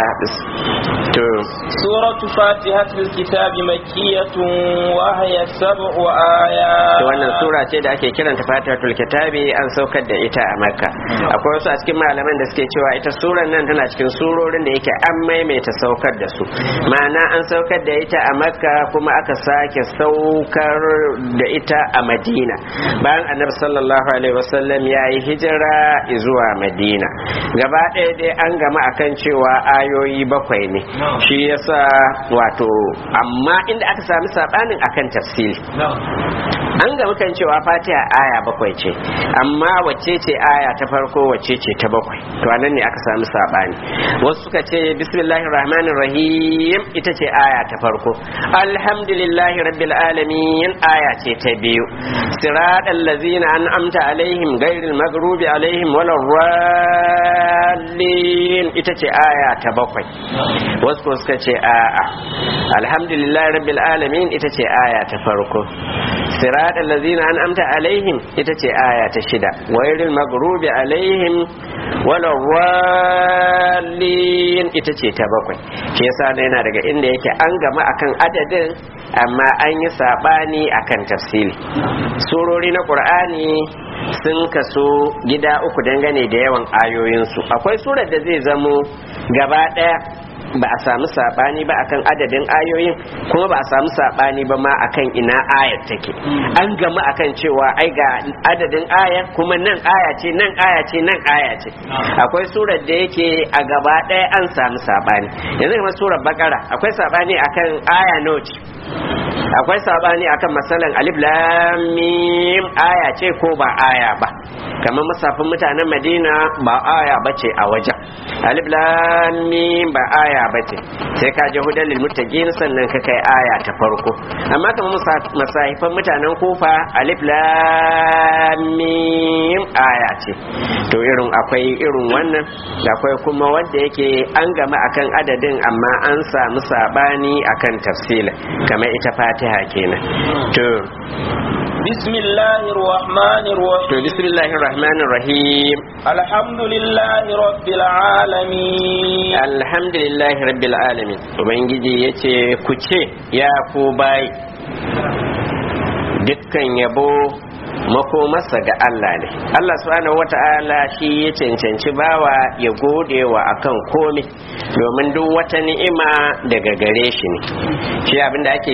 S1: to
S2: suratu fatihatul kitabi makkiyatun wa hiya sab'u ayat
S1: wannan sura ce da ake kiranta fatihatul kitabi an saukar da ita a makka akwai wasu a cikin malaman da suke cewa ita suran nan tana cikin surorin da yake an maimaita saukar da su ma'ana an saukar da ita a makka kuma aka sake saukar da ita a madina bayan annabi sallallahu alaihi wasallam ya yi hijira zuwa madina gaba ɗaya dai an gama akan cewa ayoyi bakwai ne shi yasa wato amma inda aka sami sabanin akan tafsiri an ga kan cewa fatiha aya bakwai ce amma wacce ce aya ta farko wacce ce ta bakwai to anan ne aka sami sabani wasu suka ce bismillahir rahmanir rahim ita ce aya ta farko alhamdulillahi rabbil alamin aya ce ta biyu siratal ladzina an'amta alaihim ghairil maghrubi alaihim waladdallin ita ce aya ta bakwai wasu suka ce a'a alhamdulillahi rabbil alamin ita ce aya ta farko siratal ladzina an'amta alaihim ita ce aya ta shida wairil maghrubi alaihim wala wallin ita ce ta bakwai shi yasa ne yana daga inda yake an gama akan adadin amma an yi sabani akan tafsiri surori na qur'ani sun kaso gida uku dangane da yawan ayoyinsu akwai surar da zai zamo gaba daya ba a samu sabani ba akan adadin ayoyin kuma ba a samu sabani ba ma akan ina ayar take an gama akan cewa ai ga adadin ayar kuma nan aya ce nan aya ce nan aya ce akwai surar da yake a gaba ɗaya an samu sabani yanzu kamar surar bakara akwai sabani akan aya noci akwai sabani akan masalan alif lam mim aya ce ko ba aya ba kamar musafin mutanen madina ba aya bace a wajen alif lam mim ba aya bace sai ka je hudan lil muttaqin sannan ka kai aya ta farko amma kamar masahifan mutanen kufa alif lam mim aya ce to irin akwai irin wannan da akwai kuma wanda yake an gama akan adadin amma an samu sabani akan tafsila kamar ita fatiha kenan to
S2: بسم الله الرحمن الرحيم
S1: to bismillahir rahmanir rahim
S2: الحمد لله رب العالمين
S1: alhamdulillahi rabbil alamin ubangiji yace ku ce ya ku bai dukkan yabo makomarsa ga Allah ne Allah subhanahu wata'ala shi ya cancanci bawa ya gode wa akan komai domin duk wata ni'ima daga gare shi ne shi abinda ake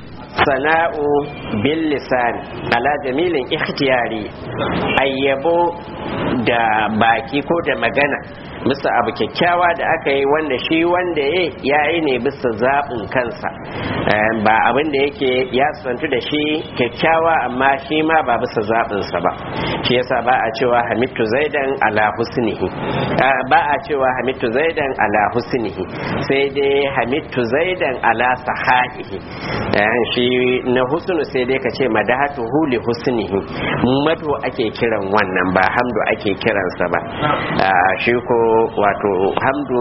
S1: sana'u bil lisan ala jamilin ikhtiyari ayyabo da baki ko da magana bisa abu kyakkyawa da aka yi wanda shi wanda ya yi ne bisa zaɓin kansa ba abin da yake ya santu da shi kyakkyawa amma shi ma ba bisa zaɓinsa ba shi yasa ba a cewa hamitu zaidan ala husnihi ba a cewa hamitu zaidan ala husnihi sai dai hamitu zaidan ala sahahihi shi na husnu sai dai ka ce madahatu huli husnihi madu ake kiran wannan ba hamdu ake kiransa ba shi ko wato hamdu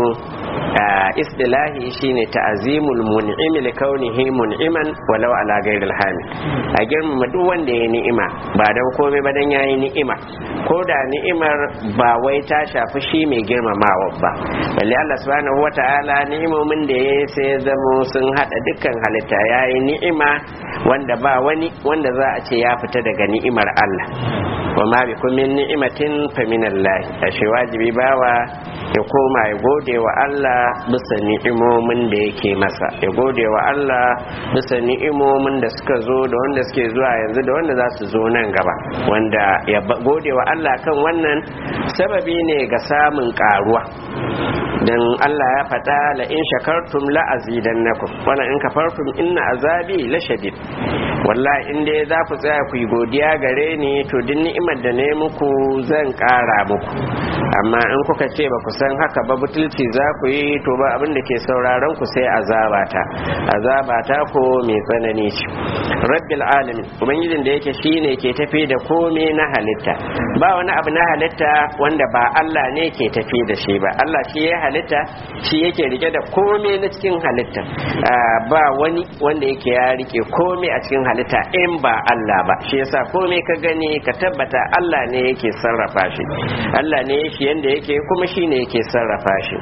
S1: istilahi shine ta'azimul mun'imi li kaunihi mun'iman walau ala ghairil hamid a girmama duk wanda ya ni'ima ba dan komai ba dan yayi ni'ima ko da ni'imar ba wai ta shafi shi mai girmamawa ba balle Allah subhanahu wata'ala ni'imomin da ya sai zamo sun hada dukkan halitta yayi ni'ima wanda ba wani wanda za a ce ya fita daga ni'imar Allah wa ma bi min ni'imatin fa min Allah ashe wajibi bawa ya koma ya gode wa Allah bisa ni'imomin da yake masa ya gode wa Allah bisa ni'imomin da suka zo da wanda suke zuwa yanzu da wanda za su zo nan gaba wanda ya gode wa Allah kan wannan sababi ne ga samun karuwa dan Allah ya faɗa la in shakartum la azidannakum wala in kafartum inna azabi la shadid wallahi in dai za ku tsaya ku yi godiya gare ni to duk ni'imar da ne muku zan ƙara muku amma in kuka ce ba ku san haka ba butulci za ku yi to ba abin da ke sauraron ku sai azabata azabata ko mai tsanani ce rabbil alamin ubangijin da yake shine ke tafi da komai na halitta ba wani abu na halitta wanda ba Allah ne ke tafi da shi ba Allah shi ya halitta shi yake rike da komai na cikin halitta ba wani wanda yake ya rike komai a cikin halitta in ba Allah ba shi yasa komai ka gani ka tabbata Allah ne yake sarrafa shi Allah ne shi yanda yake kuma shi ne yake sarrafa shi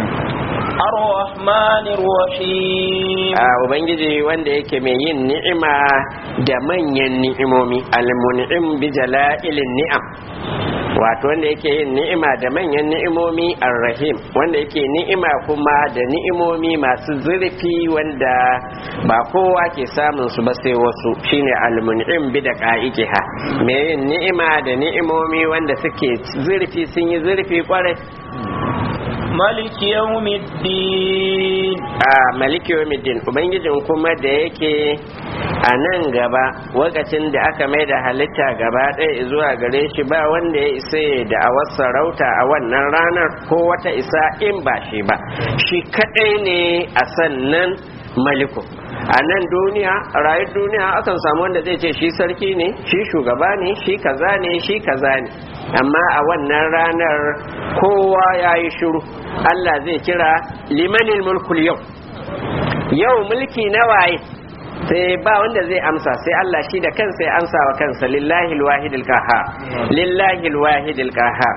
S2: الرحمن الرحيم
S1: a ubangiji wanda yake mai yin ni'ima da manyan ni'imomi almun'im bi jala'ilin ni'am wato wanda yake yin ni'ima da manyan ni'imomi arrahim wanda yake ni'ima kuma da ni'imomi masu zurfi wanda ba kowa ke samun su ba sai wasu shine almun'im bi da qa'iqiha mai yin ni'ima da ni'imomi wanda suke zurfi sun yi zurfi kwarai
S2: ملك يوم الدين
S1: a maliki yawmiddin ubangijin kuma da yake a nan gaba lokacin da aka mai da halitta gaba ɗaya zuwa gare shi ba wanda ya isa ya da a sarauta a wannan ranar ko wata isa in ba shi ba shi kaɗai ne a sannan maliku a nan duniya a rayuwar duniya akan samu wanda zai ce shi sarki ne shi shugaba ne shi kaza ne shi kaza ne amma a wannan ranar kowa ya yi shiru Allah zai kira limanin mulkul yau yau mulki na waye sai ba wanda zai amsa sai Allah shi da kansa ya amsa wa kansa lillahi alwahidil qahhar lillahi alwahidil qahhar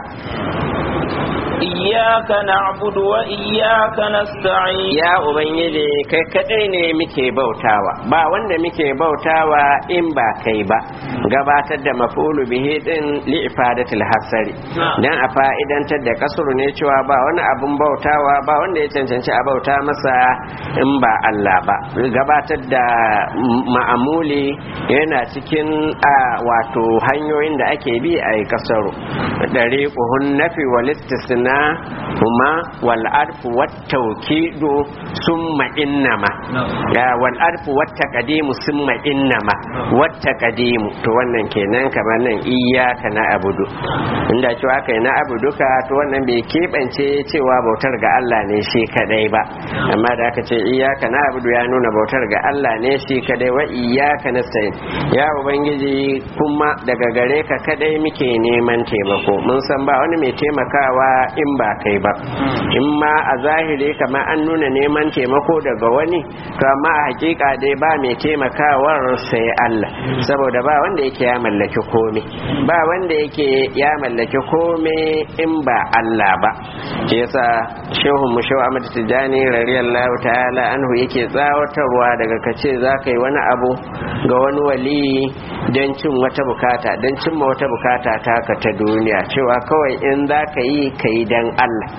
S2: إياك نعبد وإياك نستعين
S1: ya ubangiji kai kadai ne muke bautawa ba wanda muke bautawa in ba kai ba gabatar da mafulu bihi din li ifadatil hasari dan a fa'idantar da kasuru ne cewa ba wani abun bautawa ba wanda ya cancanci a bauta masa in ba Allah ba gabatar da ma'amuli yana cikin a wato hanyoyin da ake bi a yi kasaru dariquhun nafi wal istisna huma wal arfu wat tawkidu summa innama ya wal arfu wat taqdimu summa innama wat taqdimu to wannan kenan kamar nan iyyaka na abudu inda cewa kai na abuduka to wannan bai kebance cewa bautar ga Allah ne shi kadai ba amma da aka ce iyyaka na abudu ya nuna bautar ga Allah ne shi kadai wa iyyaka nasta'in ya ubangiji kuma daga gare ka kadai muke neman taimako mun san ba wani mai taimakawa in ba kai ba in ma a zahiri kamar an nuna neman taimako daga wani to amma a hakika dai ba mai taimakawar sai Allah saboda ba wanda yake ya mallaki komai ba wanda yake ya mallaki komai in ba Allah ba shi yasa shehu mu shehu Ahmad Tijani radiyallahu ta'ala anhu yake tsawatarwa daga kace zaka yi wani abu ga wani wali don cin wata bukata don cimma wata bukata taka ta duniya cewa kawai in za ka yi ka yi don Allah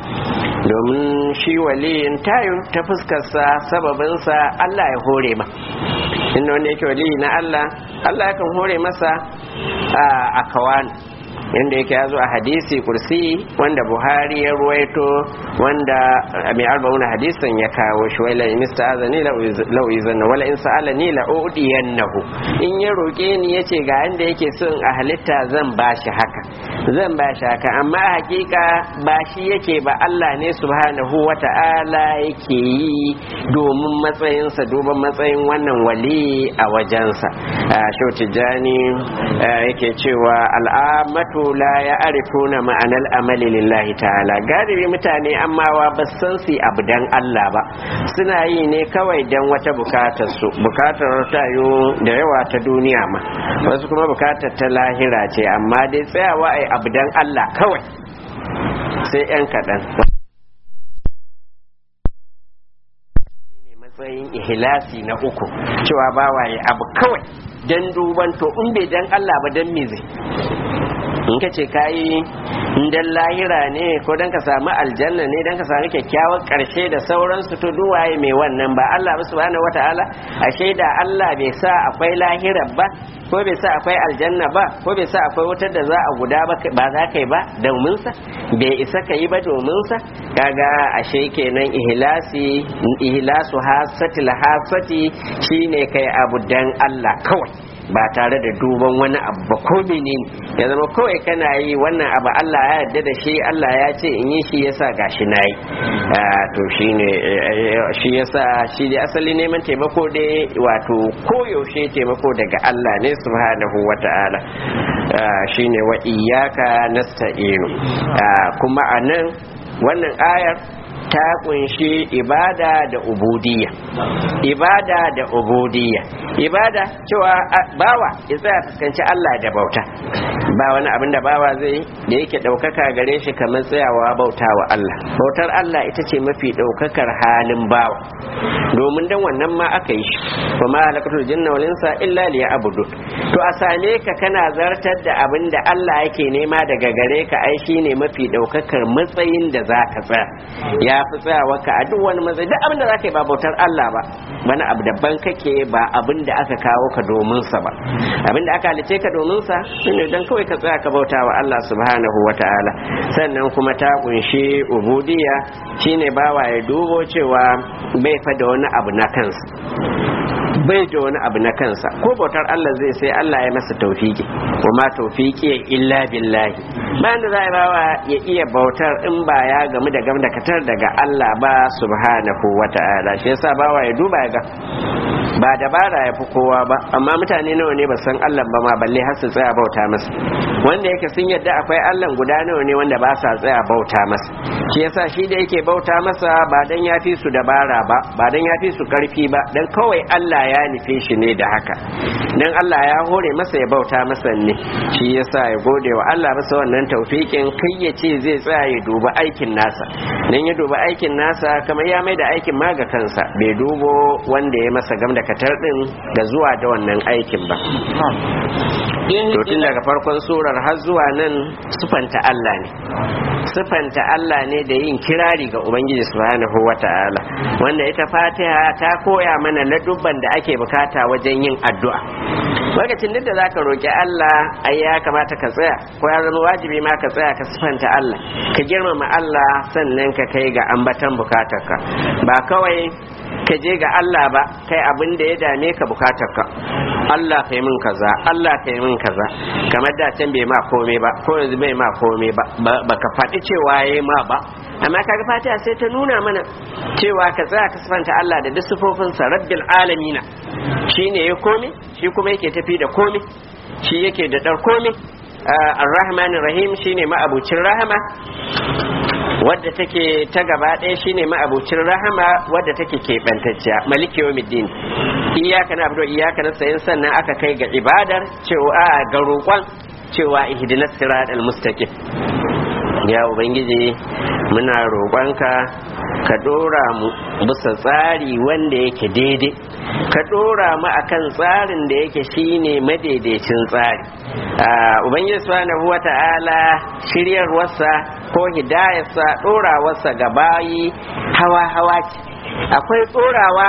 S1: domin shi waliyin tayin ta fuskarsa sababinsa Allah ya hore ma inda wanda yake waliyi na Allah Allah yakan hore masa a kawan yadda yake ya zo a hadisi kursi wanda buhari ya ruwaito wanda mai arba'una hadisin ya kawo shi wala in ista'azani la uzanna wala in sa'alani la udiyannahu in ya roke ni yace ga yanda yake son a halitta zan bashi haka zan bashi haka amma a hakika ba shi yake ba Allah ne subhanahu wata'ala yake yi domin matsayinsa duban matsayin wannan wali a wajensa shau tijjani yake cewa al'amatu wato la ya arifuna ma'anar amali lillahi ta'ala galibi mutane ammawa ba san su abu dan Allah ba suna yi ne kawai dan wata bukatar su bukatar tayo da yawa ta duniya ma wasu kuma bukatar ta lahira ce amma dai tsayawa ai abu dan Allah kawai sai yan kaɗan matsayin ihlasi na uku cewa bawaye abu kawai dan duban to in bai dan Allah ba dan me zai in ka ce kayi dan lahira ne ko dan ka samu aljanna ne dan ka samu kyakkyawar karshe da sauransu to duwaye mai wannan ba Allah ba subhanahu wataala ashe da Allah bai sa akwai lahira ba ko bai sa akwai aljanna ba ko bai sa akwai wutar da za a guda ba ba za ka yi ba domin sa bai isa ka yi ba domin sa kaga ashe kenan ihlasi ihlasu hasatil hasati shine kai abu dan Allah kawai ba tare da duban wani abu ba ko menene ya zama kawai kana yi wannan abu Allah ya yarda da shi Allah ya ce in yi shi yasa gashi nayi to shine shi yasa shi da asali neman taimako dai wato koyaushe taimako daga Allah ne subhanahu wata'ala shine wa iyyaka nasta'inu kuma anan wannan ayar ta kunshi ibada da ubudiyya ibada da ubudiyya ibada cewa bawa ya tsaya fuskanci Allah da bauta ba wani abin da bawa zai da yake ɗaukaka gare shi kamar tsayawa bauta wa Allah bautar Allah ita ce mafi ɗaukakar halin bawa domin dan wannan ma aka yi shi wa ma halakatul jinna wal insa illa liya'budu to a same ka kana zartar da abin da Allah yake nema daga gare ka ai shine mafi ɗaukakar matsayin da zaka tsaya ya fi tsayawa ka a duk wani matsayi duk abin da zaka yi ba bautar Allah ba wani abu daban kake ba abin da aka kawo ka domin sa ba abin da aka halice ka domin sa shine dan kawai ka tsaya ka bauta wa Allah subhanahu wataala sannan kuma ta kunshi ubudiyya shine bawa ya dubo cewa bai fa da wani abu na kansa bai da wani abu na kansa ko bautar Allah zai sai Allah ya masa taufiki wa ma taufiki illa billahi bayan da za a bawa ya iya bautar in ba ya gamu da gam da katar daga Allah ba subhanahu wa ta'ala shi yasa bawa ya duba ya ga ba dabara ya fi kowa ba amma mutane nawa ne ba san Allah ba ma balle har su tsaya bauta masa wanda yake sun yadda akwai Allah guda nawa ne wanda ba sa tsaya bauta masa shi yasa shi da yake bauta masa ba dan ya fi su dabara ba ba dan ya fi su karfi ba dan kawai Allah Allah ya nufe shi ne da haka dan Allah ya hore masa ya bauta masa ne shi yasa ya gode wa Allah masa wannan taufikin kai ya ce zai tsaya ya duba aikin nasa dan ya duba aikin nasa kamar ya mai da aikin ma ga kansa bai dubo wanda ya masa gam da katar din da zuwa da wannan aikin ba to tun daga farkon surar har zuwa nan sufanta Allah ne sufanta Allah ne da yin kirari ga Ubangiji subhanahu wata'ala wanda ita Fatiha ta koya mana ladubban da ake bukata wajen yin addu'a lokacin duk da zaka roki Allah ai ya kamata ka tsaya ko ya zama wajibi ma ka tsaya ka sufanta Allah ka girmama Allah sannan ka kai ga ambatan bukatarka ba kawai ka je ga Allah ba kai abin da ya dame ka bukatarka Allah kai min kaza Allah kai min kaza kamar da can bai ma komai ba ko yanzu bai ma komai ba baka faɗi cewa yayi ma ba amma kaga fatiha sai ta nuna mana cewa ka tsaya ka sifanta Allah da duk sifofinsa rabbil alamina shine ya komai shi kuma yake tafi da komai shi yake da dar komai ar-rahman rahim shine ma'abucin rahama wadda take ta gaba ɗaya shine ma'abucin rahama wadda take keɓantacciya maliki yawmiddin iyaka na abudu iyaka na sayin sannan aka kai ga ibadar cewa ga roƙon cewa ihdinas siratal mustaqim ya ubangiji muna roƙonka ka ɗora mu bisa tsari wanda yake daidai ka ɗora mu akan tsarin da yake shine madaidaicin tsari ubangiji subhanahu wata'ala shiryarwarsa ko hidayarsa ɗorawarsa ga bayi hawa hawa ce akwai ɗorawa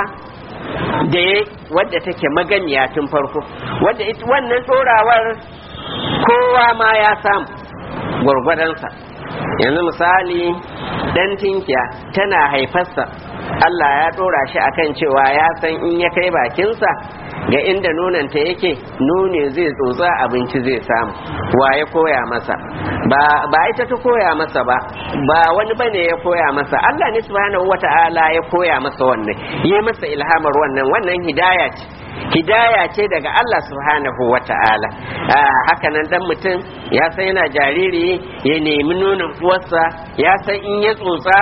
S1: da ya wadda take maganiya tun farko wadda wannan ɗorawar kowa ma ya samu gwargwadonsa yanzu misali dan tinkiya tana haifarsa Allah ya dora shi akan cewa ya san in ya kai bakinsa ga inda nonanta yake nune zai tsotsa abinci zai samu wa ya koya masa ba ba ita ta koya masa ba ba wani bane ya koya masa Allah ne subhanahu wata'ala ya koya masa wannan yi masa ilhamar wannan wannan hidaya ce hidaya ce daga Allah subhanahu wa ta'ala haka nan dan mutum ya san yana jariri ya nemi nonon uwarsa ya san in ya tsotsa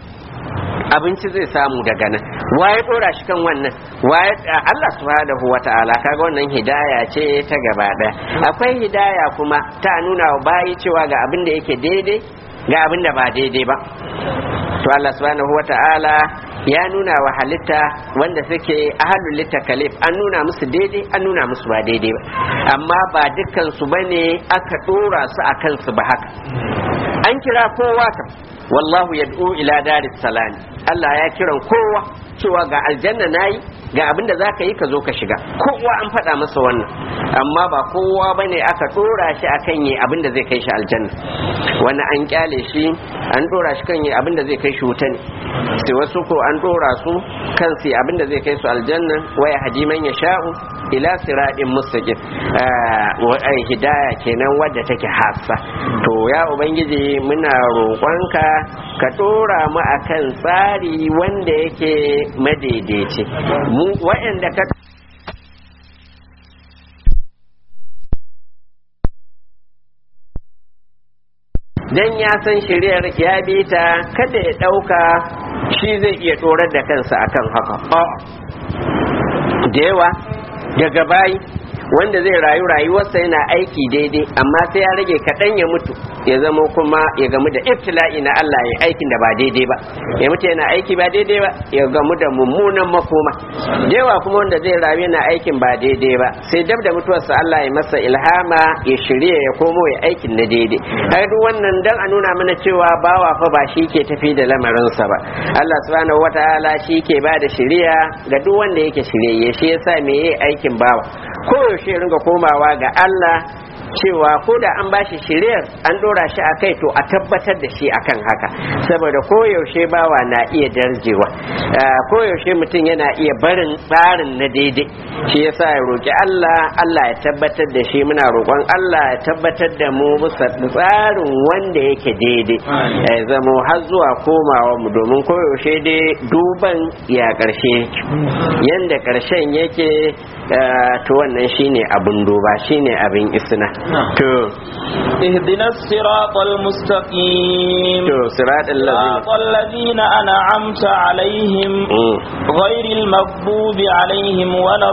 S1: abinci zai samu daga nan waye dora shi kan wannan waye Allah subhanahu wa ta'ala kaga wannan hidaya ce ta gaba daya akwai hidaya kuma ta nuna wa bayi cewa ga abin da yake daidai ga abin da ba daidai ba to Allah subhanahu wa ta'ala ya nuna wa halitta wanda suke ahalul litakalif an nuna musu daidai an nuna musu ba daidai ba amma ba dukkan su bane aka dora su akan su ba haka an kira kowa ka wallahu yad'u ila daris salam Allah ya kiran kowa cewa ga aljanna nayi ga abin da zaka yi ka zo ka shiga kowa an faɗa masa wannan amma ba kowa bane aka dora shi akan yi abin da zai kai shi aljanna wani an kyale shi an dora shi kan yi abin da zai kai shi wuta ne sai wasu ko an dora su kan su abin da zai kai su aljanna waya hadiman ya sha'u ila siratin mustaqim ai hidaya kenan wadda take hassa to ya ubangiji muna roƙonka ka dora mu akan tsari wanda yake madaidaici mu waɗanda ka dan ya san shiriyar ya bi ta kada ya ɗauka shi zai iya tsorar da kansa akan haka da yawa daga bayi wanda zai rayu rayuwarsa yana aiki daidai amma sai ya rage kaɗan ya mutu ya zama kuma ya gamu da ibtila'i na Allah ya aikin da ba daidai ba ya mutu yana aiki ba daidai ba ya gamu da mummunan makoma yawa kuma wanda zai rayu yana aikin ba daidai ba sai dab da mutuwarsa Allah ya masa ilhama ya shirya ya komo ya aikin na daidai har duk wannan dan a nuna mana cewa bawa fa ba shi ke tafi da lamarinsa ba Allah subhanahu wataala shi ke ba da shiriya ga duk wanda yake shirye shi yasa me yayi aikin bawa koyaushe ringa komawa ga Allah cewa ko da an bashi shiriyar an dora shi a kai to a tabbatar da shi akan haka saboda koyaushe bawa na iya darjewa koyaushe mutum yana iya barin tsarin na daidai shi yasa ya roki Allah Allah ya tabbatar da shi muna roƙon Allah ya tabbatar da mu bisa tsarin wanda yake daidai ya zamo har zuwa komawa mu domin koyaushe dai duban ya ƙarshe yanda ƙarshen yake to wannan shine abin duba shine abin isna kenan to
S2: اهدنا الصراط المستقيم
S1: to siratal
S2: صراط
S1: ladina
S2: الذين أنعمت عليهم
S1: Mm.
S2: غير المغضوب عليهم ولا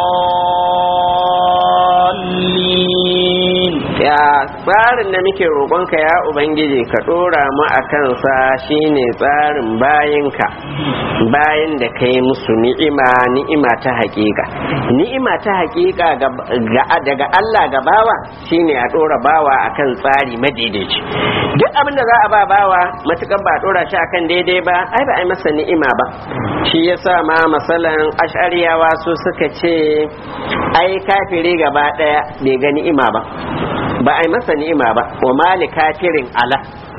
S2: الضالين
S1: ya tsarin da muke roƙonka ya ubangiji ka ɗora mu a kansa shine tsarin bayinka bayan da ka yi musu ni'ima ni'ima ta haƙiƙa ni'ima ta haƙiƙa ga- ga- daga Allah ga bawa shine a ɗora bawa akan tsari madaidaici duk abin da za a ba bawa matuƙar ba a ɗora shi akan daidai ba ai ba a yi masa ni'ima ba shi yasa ma masalan ash'ariyawa su suka ce ai kafiri gaba ɗaya bai ga ni'ima ba ba a yi masa ni'ima ba wa mali kafirin ala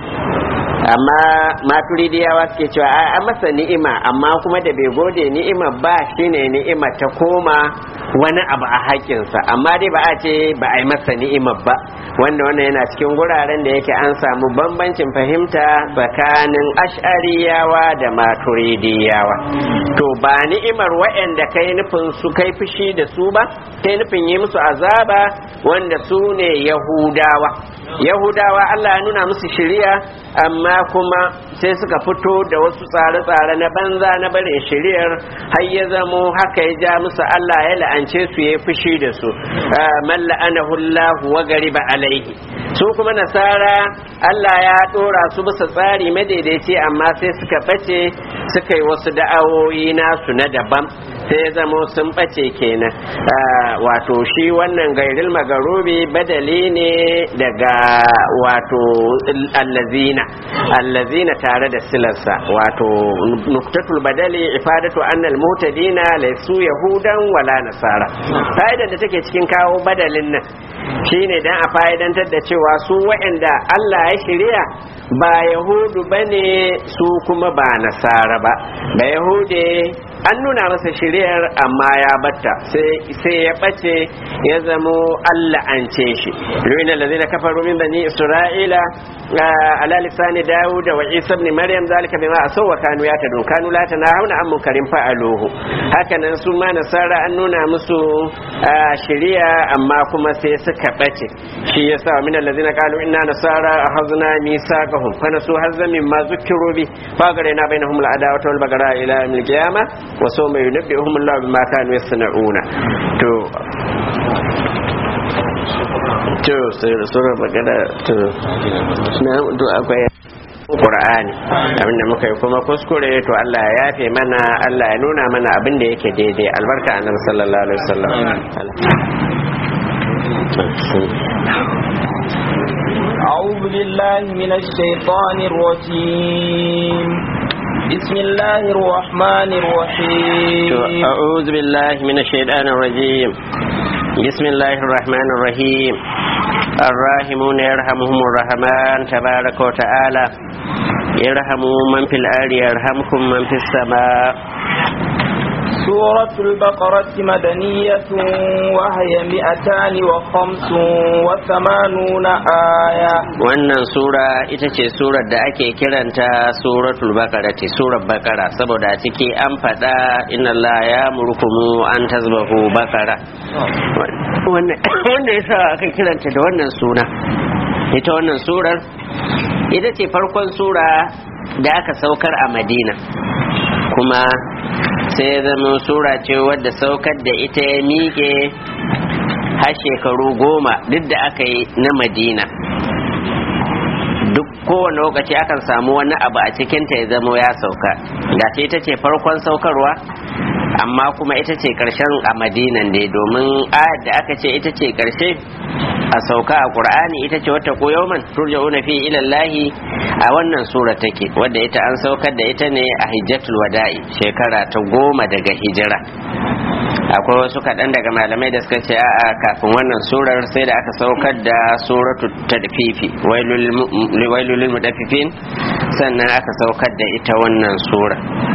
S1: amma maturidiyawa suke cewa a an masa ni'ima amma kuma da bai gode ni'ima ba shine ni'ima ta koma wani abu a haƙƙinsa amma dai ba a ce ba a yi masa ni'ima ba wanda wannan yana cikin guraren da yake an samu bambancin fahimta tsakanin ash'ariyawa da maturidiyawa to ba ni'imar waɗanda kai nufin su kai fushi da su ba kai nufin yi musu azaba wanda su ne yahudawa yahudawa allah ya nuna musu shiriya amma kuma sai suka fito da wasu tsare-tsare na banza na barin shiriyar har ya zamo haka ya ja musu allah ya la'ance su ya fushi da su man la'anahu allah wa gariba alaihi su kuma nasara allah ya dora su bisa tsari madaidaici amma sai suka bace suka yi wasu da'awoyi nasu na daban sai ya zamo sun bace kenan Ah, wato shi wannan gairil magarubi badali ne daga wato allazina allazina tare da silarsa wato nuktatul badali ifadatu annal mutadina laysu yahudan wala nasara fa'idar da take cikin kawo badalin nan shine dan a fa'idantar da cewa su waɗanda Allah ya shirya ba yahudu bane su kuma ba nasara ba ba yahude an nuna masa shiriyar amma ya batta sai ya bace ya zamo Allah an ce shi lu'ina allazina kafaru min bani isra'ila ala lisani daud wa isa ibn maryam zalika bima asaw wa kanu yatadun kanu la tanahuna an munkarin fa'aluhu hakanan su ma nasara an nuna musu shiriya amma kuma sai suka bace shi yasa min allazina qalu inna nasara akhadna misaqahum fa nasu hazza mimma zukiru bi fa garena bainahum al-adawata wal bagara ila yawmil qiyamah wa sawma yunabbihum Allah bima kanu yasna'una to to sai sura magana to na to akwai Qur'ani abinda muka yi kuma kuskure to Allah ya yafe mana Allah ya nuna mana abin da yake daidai albarka annabi sallallahu alaihi wasallam
S2: أعوذ بالله من الشيطان الرجيم بسم الله الرحمن الرحيم
S1: أعوذ بالله من الشيطان الرجيم بسم الله الرحمن الرحيم الراحمون يرحمهم الرحمن تبارك وتعالى يرحموا من في الأرض يرحمكم من في السماء
S2: سورة البقرة مدنية وهي مئتان وخمس وثمانون آية
S1: wannan sura ita ce surar da ake kiranta suratul baqara ce surar baqara saboda a ciki an faɗa inna Allah ya murkumu an tazbahu baqara wanda yasa aka kiranta da wannan suna ita wannan surar ita ce farkon sura da aka saukar a Madina kuma sai zama sura ce wadda saukar da ita ya miƙe har shekaru goma duk da aka yi na madina duk kowane lokaci akan samu wani abu a cikinta ya zama ya sauka da ce ita ce farkon saukarwa amma kuma ita ce karshen a madinan dai domin ayar da aka ce ita ce karshe a sauka a qur'ani ita ce wata koyoman turja'una fi ilallahi a wannan sura take wadda ita an saukar da ita ne a hijjatul wada'i shekara ta goma daga hijira akwai wasu kaɗan daga malamai da suka ce a kafin wannan surar sai da aka saukar da suratu tadfifi wailulil mudaffifin sannan aka saukar da ita wannan sura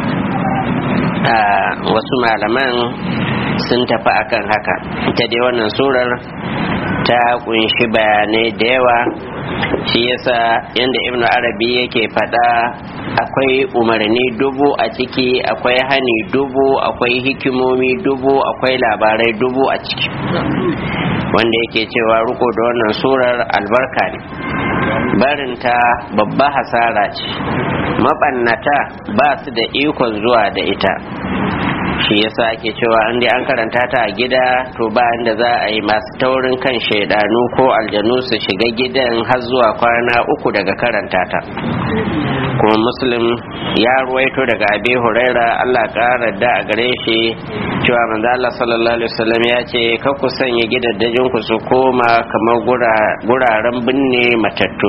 S1: wasu malaman sun tafi akan haka ita dai wannan surar ta kunshi bayanai da yawa shi yasa yadda ibn arabi yake faɗa akwai umarni dubu a ciki akwai hani dubu akwai hikimomi dubu akwai labarai dubu a ciki wanda yake cewa riko da wannan surar albarka ne barinta babba hasara ce mabannata ba su da ikon zuwa da ita shi yasa ake cewa an dai an karanta ta a gida to ba da za a yi masu taurin kan shaidanu ko aljanu su shiga gidan har zuwa kwana uku daga karanta ta kuma muslim ya ruwaito daga abi huraira allah ƙara da a gare shi cewa manzo allah sallallahu alaihi wasallam ya ce ka ku sanya gidaddajin ku su koma kamar guraren binne matattu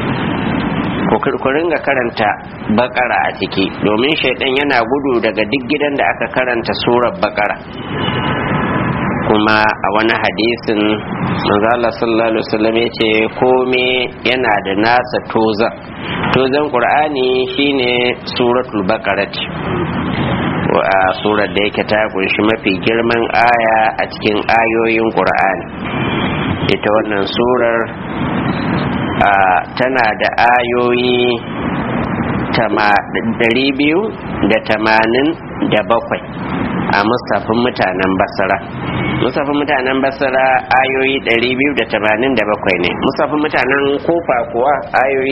S1: ku ringa karanta bakara a ciki domin shaidan yana gudu daga duk gidan da aka karanta surar bakara kuma a wani hadisin manzala sallallahu alaihi wasallam ya ce kome yana da nasa tozan tozan qur'ani shine suratul baqarah a surar da yake ta kunshi mafi girman aya a cikin ayoyin qur'ani ita wannan surar tana da ayoyi biyu da tamanin da bakwai a musafin mutanen basara musafin mutanen basara ayoyi 287 ne musafin mutanen kofa kuwa ayoyi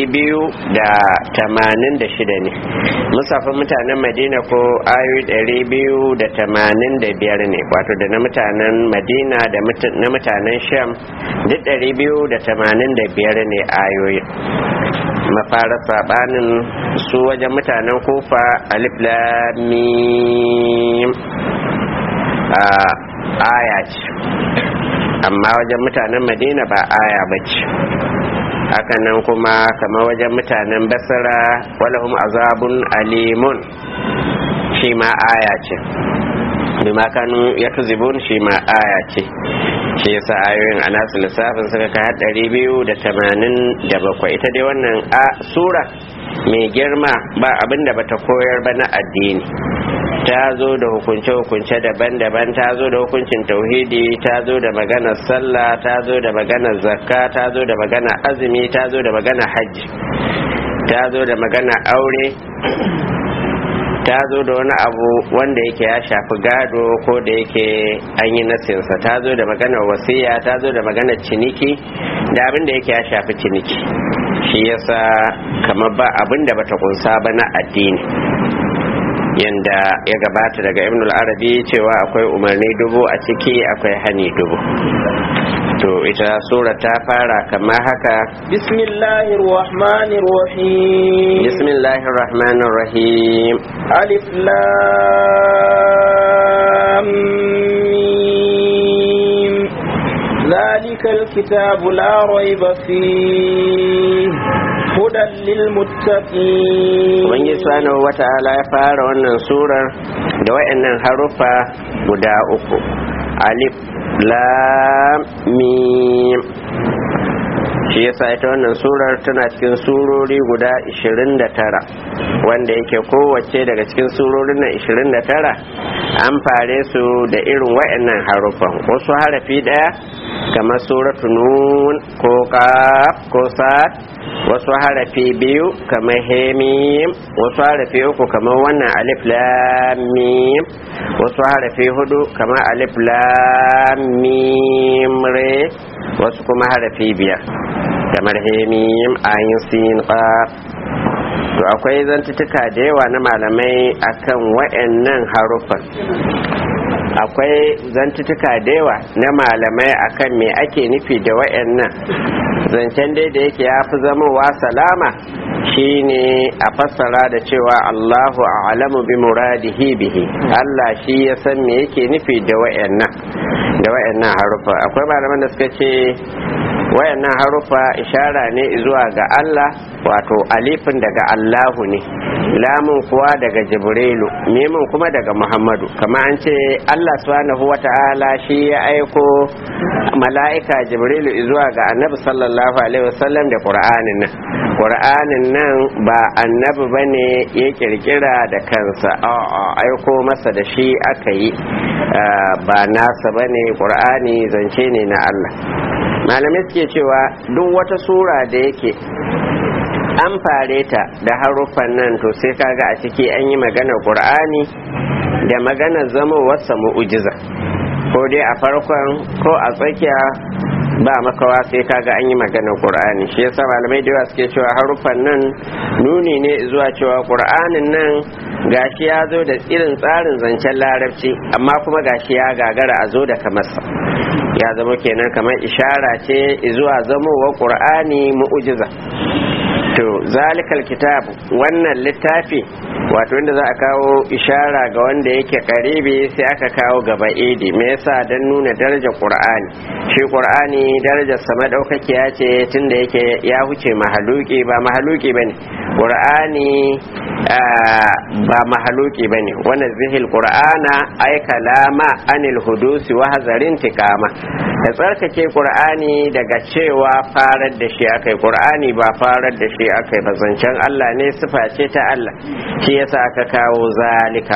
S1: 286 ne musafin mutanen madina ko ayoyi 285 ne wato da na mutanen madina da na mutanen sham duk 285 ne ayoyi mafara sabanin su wajen mutanen kofa alif lamim a aya ce amma wajen mutanen madina ba aya ba ce hakanan kuma kamar wajen mutanen basara walahum azabun alimun shi ma aya ce bima kanu ya tuzibun shi ma aya ce shi yasa ayoyin a nasu lissafin suka kai ɗari biyu da tamanin da bakwai ita dai wannan a sura mai girma ba abin da bata koyar ba na addini ta zo da hukunce-hukunce daban-daban ta zo da hukuncin tauhidi ta zo da maganar sallah ta zo da maganar zakka ta zo da maganar azumi ta zo da maganar hajji ta zo da maganar aure ta zo da wani abu wanda yake ya shafi gado ko da yake an yi nasinsa ta zo da maganar wasiya ta zo da maganar ciniki da abin da yake ya shafi ciniki shi yasa kamar ba abin da bata kunsa ba na addini yanda ya gabata daga ibn arabi cewa akwai umarni dubu a ciki akwai hani dubu to ita sura ta fara kama haka
S2: bismillahir rahmanir rahim
S1: bismillahir rahmanir rahim
S2: alif lam mim ذلك الكتاب لا ريب فيه هدى للمتقين
S1: Ubangiji subhanahu wata'ala ya fara wannan surar da wayannan haruffa guda uku alif lam mim shi yasa ita wannan surar tana cikin surori guda 29 wanda yake kowace daga cikin surorin nan 29 an fare su da irin wayannan haruffan wasu harafi daya kamar suratu nun ko qaf ko sad wasu harafi biyu kamar hemim wasu harafi uku kamar wannan alif lam mim wasu harafi hudu kamar alif lam mim re wasu kuma harafi biyar kamar hemim ayin sin qaf to akwai zantutuka da yawa na malamai akan wayannan harufan akwai zantutuka da yawa na malamai akan me ake nufi da wayannan zancen dai da yake ya fi zamowa salama shine a fassara da cewa Allahu a'lamu bi muradihi bihi Allah shi ya san me yake nufi da wayannan da wayannan harufa akwai malaman da suka ce wayannan harufa ishara ne zuwa ga Allah wato alifin daga Allahu ne lamun kuwa daga Jibrilu mimin kuma daga Muhammadu kama an ce Allah subhanahu wata'ala shi ya aiko mala'ika Jibrilu zuwa ga Annabi sallallahu alaihi wasallam da Qur'anin nan Qur'anin nan ba annabi bane ya kirkira da kansa a'a aiko masa da shi aka yi ba nasa bane Qur'ani zance ne na Allah malamai suke cewa duk wata sura da yake an fare ta da haruffan nan to sai kaga a ciki an yi magana qur'ani da magana zama wasa mu'ujiza ko dai a farkon ko a tsakiya ba makawa sai kaga an yi maganar qur'ani shi yasa malamai da yawa suke cewa haruffan nan nuni ne zuwa cewa qur'anin nan gashi ya zo da irin tsarin zancen larabci amma kuma gashi ya gagara a zo da kamarsa ya zama kenan kamar ishara ce zuwa zamowar qur'ani mu'ujiza to zalikal kitab wannan littafi wato inda za a kawo ishara ga wanda yake karibi sai aka kawo gaba idi me yasa dan nuna darajar qur'ani shi qur'ani darajar sa madaukakiya ce tunda yake ya huce mahaluki ba mahaluki bane qur'ani ba mahaluki bane wannan zihil qur'ana ay kalama anil hudusi wa hazarin tikama da tsarkake qur'ani daga cewa farar da shi akai qur'ani ba farar da shi akai ba zancen Allah ne sifa ce ta Allah shi yasa aka kawo zalika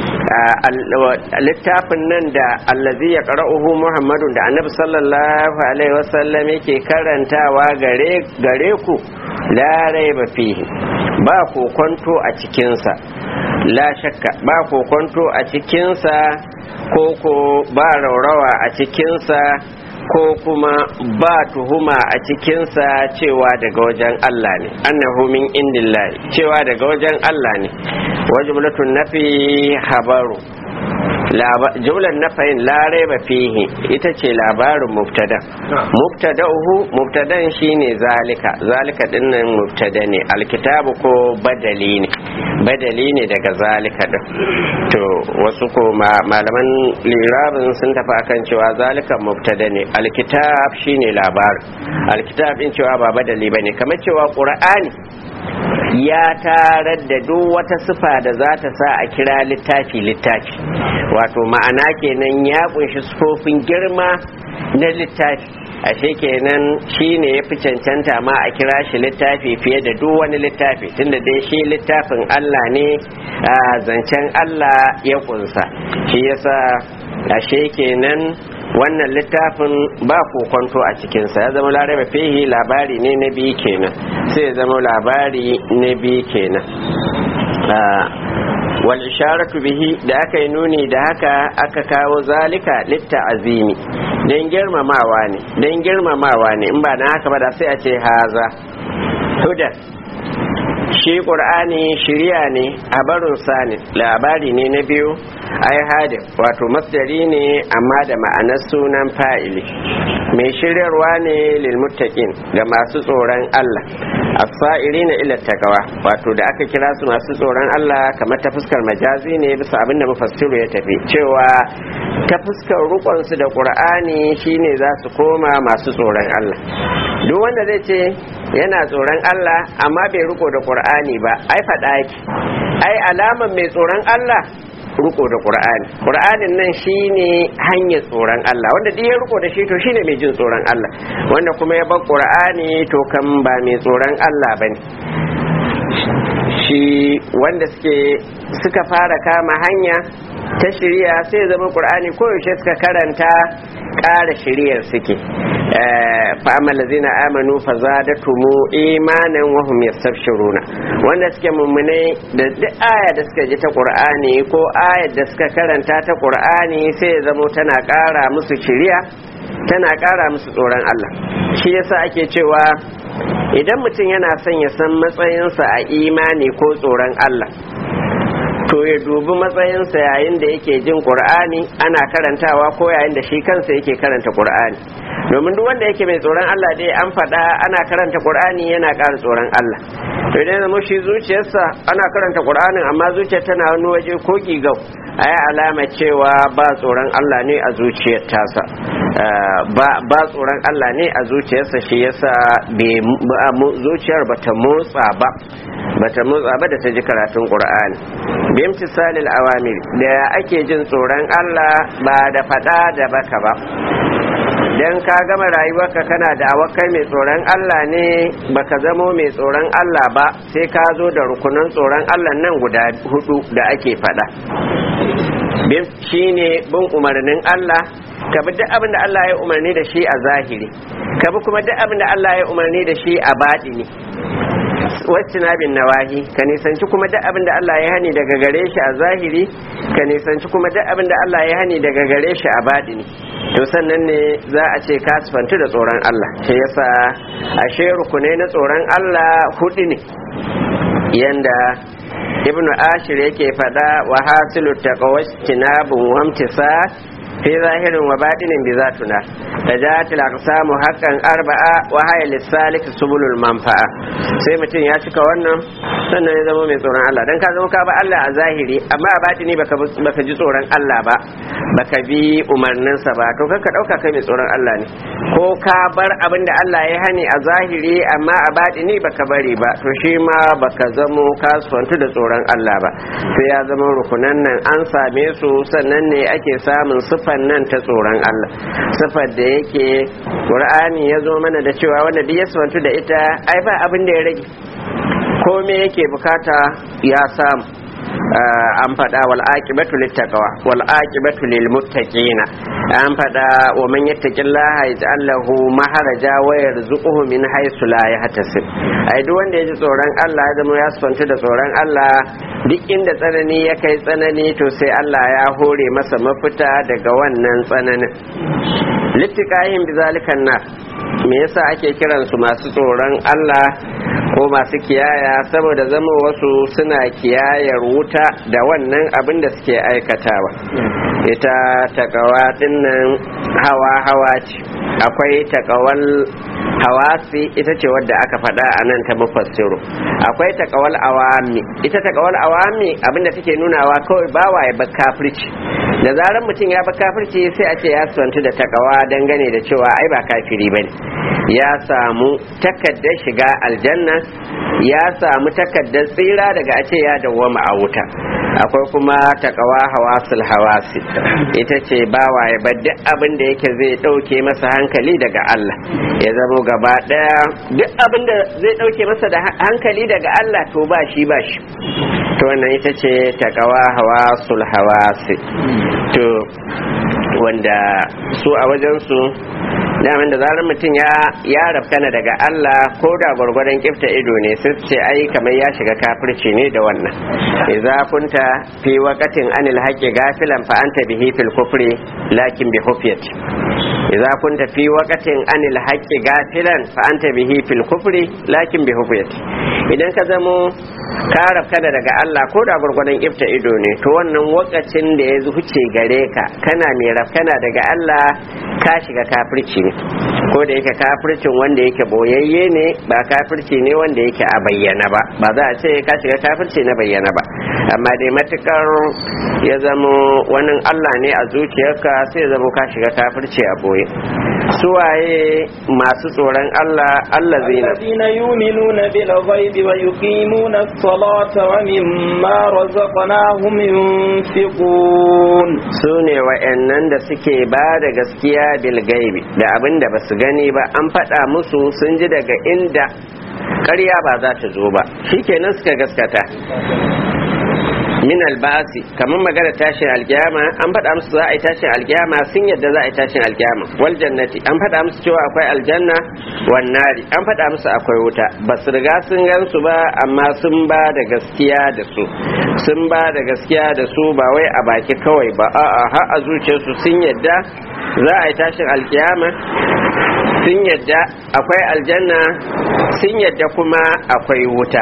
S1: littafin nan da allazi ya qara'uhu muhammadun da annabi sallallahu alaihi wasallam yake karantawa gare gare ku la raiba fihi ba kokonto a cikinsa la shakka ba kokonto a cikinsa ko ko ba raurawa a cikinsa ko kuma ba tuhuma a cikinsa cewa daga wajen Allah ne annahu min indillahi cewa daga wajen Allah ne wajiblatun nafi habaru jumlar nafayin larai ba fihi ita ce labarin mubtada mubtada'uhu mubtadan shine zalika zalika dinnan mubtada ne alkitabu ko badali ne badali ne daga zalika din to wasu ko malaman lirabin sun tafi akan cewa zalika mubtada ne alkitab shine labarin alkitab din cewa ba badali bane kamar cewa qur'ani ya tarar da duk wata sifa da za ta sa a kira littafi littafi wato ma'ana kenan ya kunshi sufofin girma na littafi ashe kenan shine ya fi cancanta ma a kira shi littafi fiye da duk wani littafi tunda dai shi littafin Allah ne zancen Allah ya kunsa shi yasa ashe kenan wannan littafin ba kokonto a cikinsa ya zama laraba fihi labari ne na biyu kenan sai ya zama labari na biyu kenan wal isharatu bihi da aka yi nuni da haka aka kawo zalika litta azimi don girmamawa ne don girmamawa ne in ba na haka ba da sai a ce haza hudan shi ƙur'ani shirya ne a barin sani labari ne na biyu ai hadin wato masdari ne amma da ma'anar sunan fa'ili mai shiryarwa ne lilmuttaqin ga masu tsoron Allah as-sa'iri na ila takawa wato da aka kira su masu tsoron Allah kamar ta fuskar majazi ne bisa abin da mufassiru ya tafi cewa ta fuskar rukon su da Qur'ani shine za su koma masu tsoron Allah duk wanda zai ce yana tsoron Allah amma bai riko da Qur'ani ba ai faɗa yake ai alaman mai tsoron Allah riko da Qur'ani Qur'anin nan shine hanyar tsoron Allah wanda duk ya riko da shi to shine mai jin tsoron Allah wanda kuma ya bar Qur'ani to kan ba mai tsoron Allah bane shi wanda suke suka fara kama hanya ta shirya sai zama Qur'ani koyaushe suka karanta ƙara shiryar suke fa'amal lazina amanu fa zadatumu imanan wa hum yastabshiruna wanda suke mummune da duk aya da suka ji ta qur'ani ko ayar da suka karanta ta qur'ani sai ya zamo tana ƙara musu shiriya tana ƙara musu tsoron Allah shi yasa ake cewa idan mutum yana son ya san matsayinsa a imani ko tsoron Allah to ya dubi matsayinsa yayin da yake jin qur'ani ana karantawa ko yayin da shi kansa yake karanta qur'ani domin duk wanda yake mai tsoron Allah dai an faɗa ana karanta qur'ani yana ƙara tsoron Allah to idan zama shi zuciyarsa ana karanta qur'anin amma zuciyar tana wani waje ko gigau a yi alama cewa ba tsoron Allah ne a zuciyar tasa ba tsoron Allah ne a zuciyarsa shi yasa zuciyar bata motsa ba bata motsa ba da ta ji karatun qur'ani bimtisalil awamir da ake jin tsoron Allah ba da fada da baka ba dan ka gama rayuwarka kana da awakai mai tsoron Allah ne baka zamo mai tsoron Allah ba sai ka zo da rukunan tsoron Allah nan guda hudu da ake fada shine bin umarnin Allah ka bi duk abin da Allah ya umarni da shi a zahiri ka bi kuma duk abin da Allah ya umarni da shi a baɗini wacce bin nawahi ka nisanci kuma duk abin da Allah ya hani daga gare shi a zahiri ka nisanci kuma duk abin da Allah ya hani daga gare shi a baɗini to sannan ne za a ce ka sifantu da tsoron Allah shi yasa ashe rukunai na tsoron Allah hudu ne yanda ibnu ashir yake fada wa hasilu taqawwastinabun wamtisa fi zahirin wa batinin bi zatuna tajatil aqsamu haqqan arba'a wa hayya lisalik subulul manfa'a sai mutum ya cika wannan sannan ya zama mai tsoron Allah dan ka zama ka ba Allah a zahiri amma a batini baka baka ji tsoron Allah ba baka bi umarninsa ba to kanka dauka kai mai tsoron Allah ne ko ka bar abin da Allah ya hani a zahiri amma a batini baka bari ba to shi ma baka zamo kasuwantu da tsoron Allah ba sai ya zama rukunan nan an same su sannan ne ake samun sifan nan ta tsoron Allah sifar da yake Qur'ani ya zo mana da cewa wanda duk ya sifantu da ita ai ba abin da ya rage komai yake bukata ya samu an faɗa wal aqibatu littaqwa wal aqibatu lil muttaqina an faɗa wa man yattaqillaha yaj'al lahu maharaja wa yarzuquhu min haythu la yahtasib ai duk wanda yaji tsoron Allah ya zama ya sufanta da tsoron Allah duk inda tsanani ya kai tsanani to sai Allah ya hore masa mafita daga wannan tsananin littiqahin bizalikan nar me yasa ake kiransu masu tsoron Allah ko masu kiyaya saboda zama wasu suna kiyayar wuta da wannan abin da suke aikatawa ita takawa dinnan hawa hawa ce akwai takawal hawasi ita ce wadda aka faɗa a nan ta mufassiru akwai takawal awami ita takawal awami abinda take nunawa kawai bawa ya bar kafirci da zarar mutum ya bar kafirci sai a ce ya santu da takawa dangane da cewa ai ba kafiri bane ya samu takaddar shiga aljanna ya samu takaddar tsira daga a ce ya dawwama a wuta akwai kuma takawa hawasul hawasi ita ce bawa ya bar duk abin da yake zai dauke masa hankali daga Allah ya zamo gaba daya duk abin da zai dauke masa da hankali daga Allah to ba shi ba shi to wannan ita ce takawa hawasul hawasi to wanda su a wajen su daman da zarar mutum ya ya rafkana daga Allah ko da gwargwadon kifta ido ne sai ce ai kamar ya shiga kafirci ne da wannan idza kunta fi waqatin anil haqqi gafilan fa anta bihi fil kufri lakin bi hufiyat idza kunta fi waqatin anil haqqi gafilan fa anta bihi fil kufri lakin bi hufiyat idan ka zamo ka rafkana daga Allah ko da gwargwadon kifta ido ne to wannan wakacin da ya huce gare ka kana mai rafkana daga Allah ka shiga kafirci ne ko da yake kafircin wanda yake boyayye ne ba kafirci ne wanda yake a bayyana ba ba za a ce ka shiga kafirci na bayyana ba amma dai matukar ya zamo wani Allah ne a zuciyarka sai ya zamo ka shiga kafirci a boye suwaye masu tsoron Allah Allah zina
S2: الذين يؤمنون بالغيب ويقيمون الصلاة ومما رزقناهم ينفقون
S1: su ne wa'annan da suke ba da gaskiya bilgaibi da abin da ba su gani ba an faɗa musu sun ji daga inda ƙarya ba za ta zo ba shikenan suka gaskata min albasi kamar magana tashin alkiyama an faɗa musu za a yi tashin alkiyama sun yadda za a yi tashin alkiyama wal jannati an faɗa musu cewa akwai aljanna wan nari an faɗa musu akwai wuta ba su riga sun gansu ba amma sun ba da gaskiya da su sun ba da gaskiya da su ba wai a baki kawai ba a'a har a zuciyarsu sun yadda za a yi tashin alkiyama sun yadda akwai aljanna sun yadda kuma akwai wuta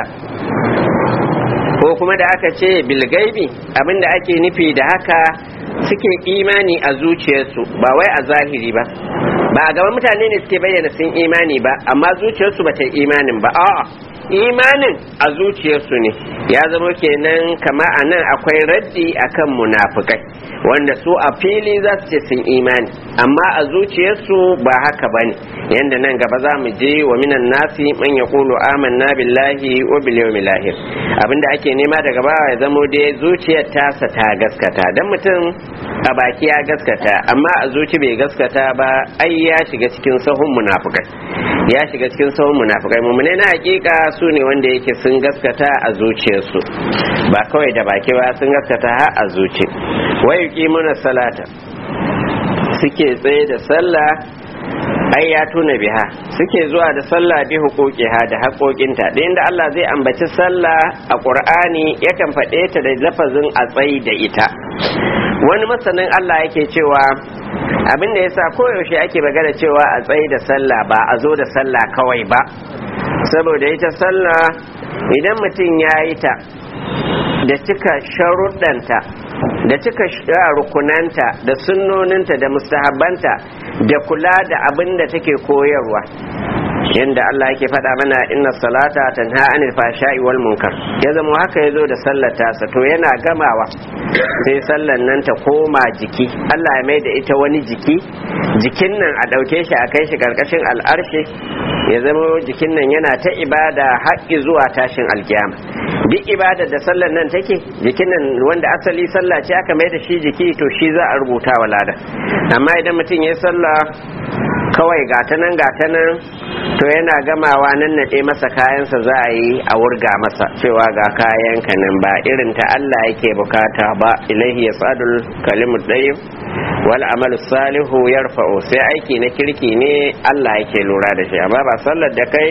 S1: ko kuma da aka ce bilgaibi abinda ake nufi da haka suke imani a zuciyarsu ba wai a zahiri ba ba a gaban mutane ne suke bayyana sun imani ba amma zuciyarsu ba ta imanin ba a'a imanin a zuciyarsu ne ya zama kenan kama a nan akwai raddi akan munafukai wanda su a fili za su ce sun imani amma a zuciyarsu ba haka ba ne yadda nan gaba za mu je wa minan nasi man ya kulu amanna billahi wa bil yawmil akhir abinda ake nema daga bawa ya zamo dai zuciyar tasa ta gaskata dan mutum a baki ya gaskata amma a zuci bai gaskata ba ai ya shiga cikin sahun munafukai ya shiga cikin sahun munafukai mummune na hakika su ne wanda yake sun gaskata a zuciyarsu ba kawai da baki ba sun gaskata har a zuci wai yuqimuna salata suke tsaye da sallah ai ya tuna biha suke zuwa da sallah bi huquqiha da haƙoƙinta da inda Allah zai ambaci sallah a Qur'ani yakan faɗe ta da lafazin a tsayi da ita wani masanin Allah yake cewa abin da yasa koyaushe ake magana cewa a tsayi da sallah ba a zo da sallah kawai ba saboda ita sallah idan mutum ya yi ta da cika sharuɗanta da cika rukunanta da sunnoninta da mustahabbanta da kula da abin da take koyarwa yanda Allah yake faɗa mana inna salata tanha anil fashai wal munkar ya zama haka yazo da sallar tasa to yana gamawa sai sallar nan ta koma jiki Allah ya mai da ita wani jiki jikin nan a ɗauke shi a kai shi ƙarƙashin al'arshe ya zama jikin nan yana ta ibada haƙƙi zuwa tashin alkiyama duk ibada da sallar nan take jikin nan wanda asali sallah ce aka mai da shi jiki to shi za a rubuta wa lada amma idan mutum ya sallah kawai gata nan gata nan to yana gamawa nan naɗe masa kayansa za a yi a wurga masa cewa ga kayanka nan ba irin ta Allah yake bukata ba ilaihi ya tsadul kalimu ɗayin wal amalu salihu yarfa'u sai aiki na kirki ne Allah yake lura da shi amma ba sallar da kai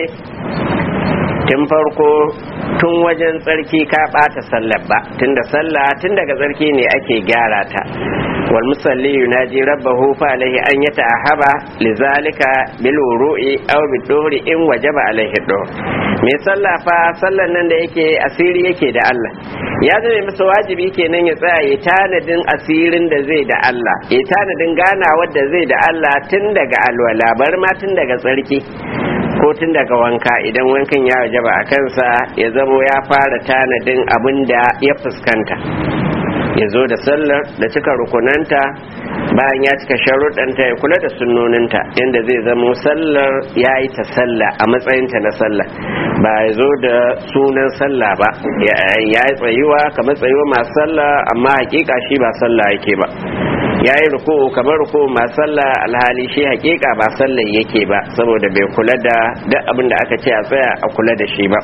S1: tun farko tun wajen tsarki ka ɓata sallar ba tunda sallah tun daga tsarki ne ake gyara ta wal musalli yunaji rabbahu fa alaihi an yata'ahaba lizalika bil wuru'i aw bid duhri in wajaba alaihi duhr me sallah fa sallan nan da yake asiri yake da Allah ya zama masa wajibi kenan ya tsaya ya tanadin asirin da zai da Allah ya tanadin ganawar da zai da Allah tun daga alwala bar ma tun daga tsarki ko tun daga wanka idan wankan ya wajaba a kansa ya zamo ya fara tanadin abin da ya fuskanta ya zo da sallar da cika rukunanta bayan ya cika sharuɗanta ya kula da sunnoninta yadda zai zamo sallar ya yi ta sallah a matsayinta na sallah ba ya zo da sunan sallah ba ya yi tsayuwa kamar tsayuwa masu sallah amma hakika shi ba sallah yake ba ya yi ruku kamar ruku masu sallah alhali shi hakika ba sallah yake ba saboda bai kula da duk abin da aka ce a tsaya a kula da shi ba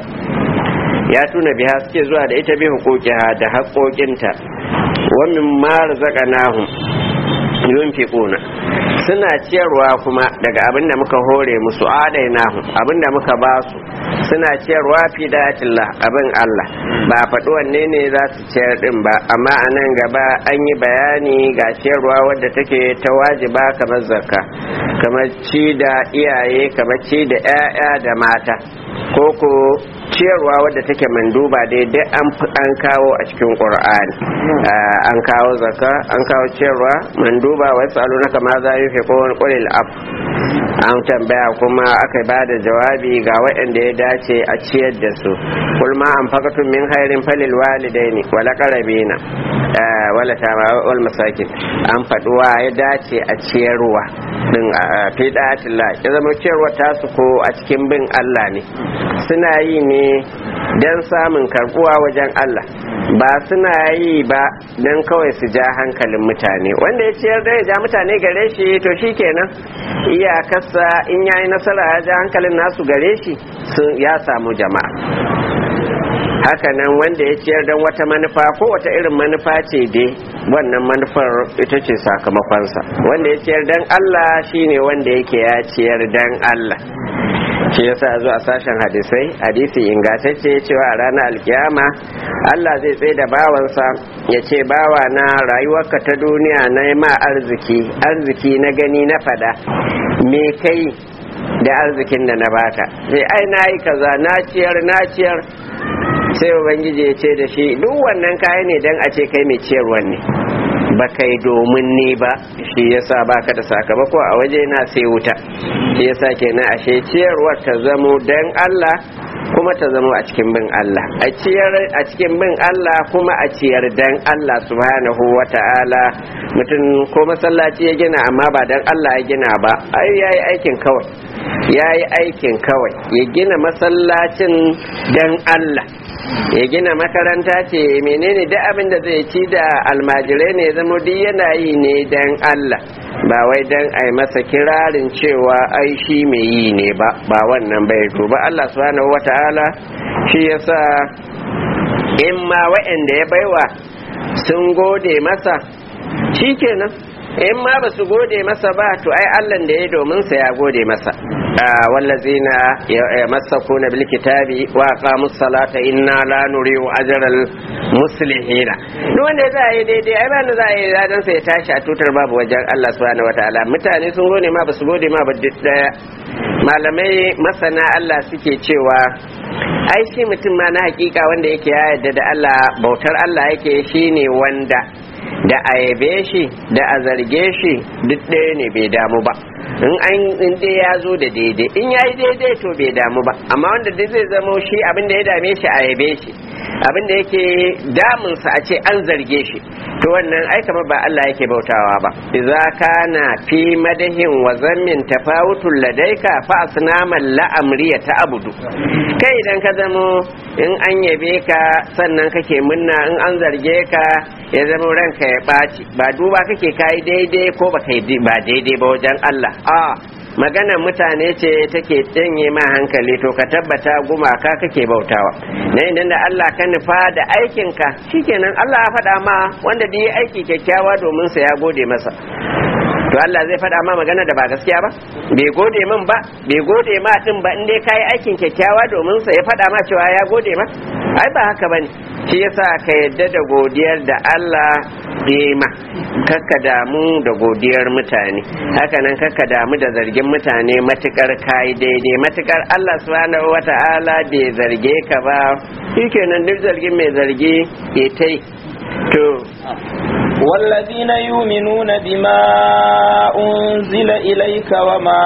S1: ya tuna biya suke zuwa da ita bi hukukiha da haƙoƙinta wa min ma razaqnahum yunfiquna suna ciyarwa kuma daga abin da muka hore musu adainahum abin da muka ba su suna ciyarwa fi datillah abin Allah ba faɗi wanne ne za su ciyar din ba amma a nan gaba an yi bayani ga ciyarwa wadda take ta wajiba kamar zakka kamar ci da iyaye kamar ci da 'ya'ya da mata ko ko ciyarwa wadda take manduba daidai an kawo a cikin qur'ani an kawo zakka an kawo ciyarwa manduba wa yasalu na kama za yi fi kowane ƙulil af an tambaya kuma aka ba da jawabi ga waɗanda ya dace a ciyar da su kulma an fakatun min hairin falil walidaini wala qarabina wala tama wal masakin an faduwa ya dace a ciyarwa din fi da'atillah ya zama ciyarwa tasu ko a cikin bin Allah ne suna yi ne don samun karbuwa wajen Allah ba suna yi ba don kawai su ja hankalin mutane wanda ya ciyar da ya ja mutane gare shi to shi kenan iyakarsa in yayi nasara ya ja hankalin nasu gare shi ya samu jama'a hakanan wanda ya ciyar don wata manufa ko wata irin manufa ce dai wannan manufar ita ce sakamakonsa wanda ya ciyar don Allah shine wanda yake ya ciyar don Allah shi yasa zo a sashen hadisai hadisi ingantacce cewa a ranar alkiyama Allah zai tsaye da bawansa ya ce bawa na rayuwarka ta duniya na ma arziki arziki na gani na fada me kai da arzikin da na baka sai ai na yi kaza na ciyar na ciyar sai ubangiji ya ce da shi duk wannan kaya ne don a ce kai mai ciyarwa ne ba kai domin ni ba shi yasa baka da sakamako a waje na sai wuta shi yasa kenan ashe ciyarwar ta zamo dan Allah kuma ta zamo a cikin bin Allah a ciyar a cikin bin Allah kuma a ciyar dan Allah subhanahu wata'ala mutum ko masallaci ya gina amma ba dan Allah ya gina ba ai yayi aikin kawai yayi aikin kawai ya gina masallacin dan Allah ya gina makaranta ce menene duk abin da zai ci da almajirai ne zama duk yana yi ne dan Allah ba wai dan a yi masa kirarin cewa ai shi mai yi ne ba ba wannan bai to ba Allah subhanahu wata'ala shi yasa in ma wa'anda ya baiwa sun gode masa shikenan in ma ba su gode masa ba to ai Allah da ya domin sa ya gode masa wallazina yamassakuna bil kitabi wa aqamus salata inna la nuriu ajral muslihina duk wanda za a yi daidai ai ba za a yi ladan sa ya tashi a tutar babu wajen Allah subhanahu wataala mutane sun gode ma ba su gode ma ba duk daya malamai masana Allah suke cewa ai shi mutum ma na hakika wanda yake ya yarda da Allah bautar Allah yake shine wanda da a yabe shi da a zarge shi duk ɗaya ne bai damu ba in an in dai ya zo da daidai in ya yi daidai to bai damu ba amma wanda duk zai zamo shi abin da ya dame shi a yabe shi abin da yake damunsa a ce an zarge shi to wannan ai kamar ba Allah yake bautawa ba idza kana fi madahin wa zammin tafawutul ladaika fa asnaman la amriya ta abudu kai idan ka zamo in an yabe ka sannan kake munna in an zarge ka ya zama ranka ya ɓaci ba duba kake kai daidai ko ba kai ba daidai ba wajen Allah a magana mutane ce take janye ma hankali to ka tabbata gumaka kake bautawa na idan da Allah ka nufa da aikinka shikenan Allah ya faɗa ma wanda da yi aiki kyakkyawa domin sa ya gode masa to Allah zai faɗa ma magana da ba gaskiya ba bai gode min ba bai gode ma din ba in dai kai aikin kyakkyawa domin sa ya faɗa ma cewa ya gode ma ai ba haka bane shi yasa ka yadda da godiyar da Allah ma kakka damu da godiyar mutane hakanan kakka damu da zargin mutane matukar kai daidai matukar Allah subhanahu wata'ala bai zarge ka ba shikenan duk zargin mai zargi ke tai to
S2: والذين يؤمنون بما أنزل إليك وما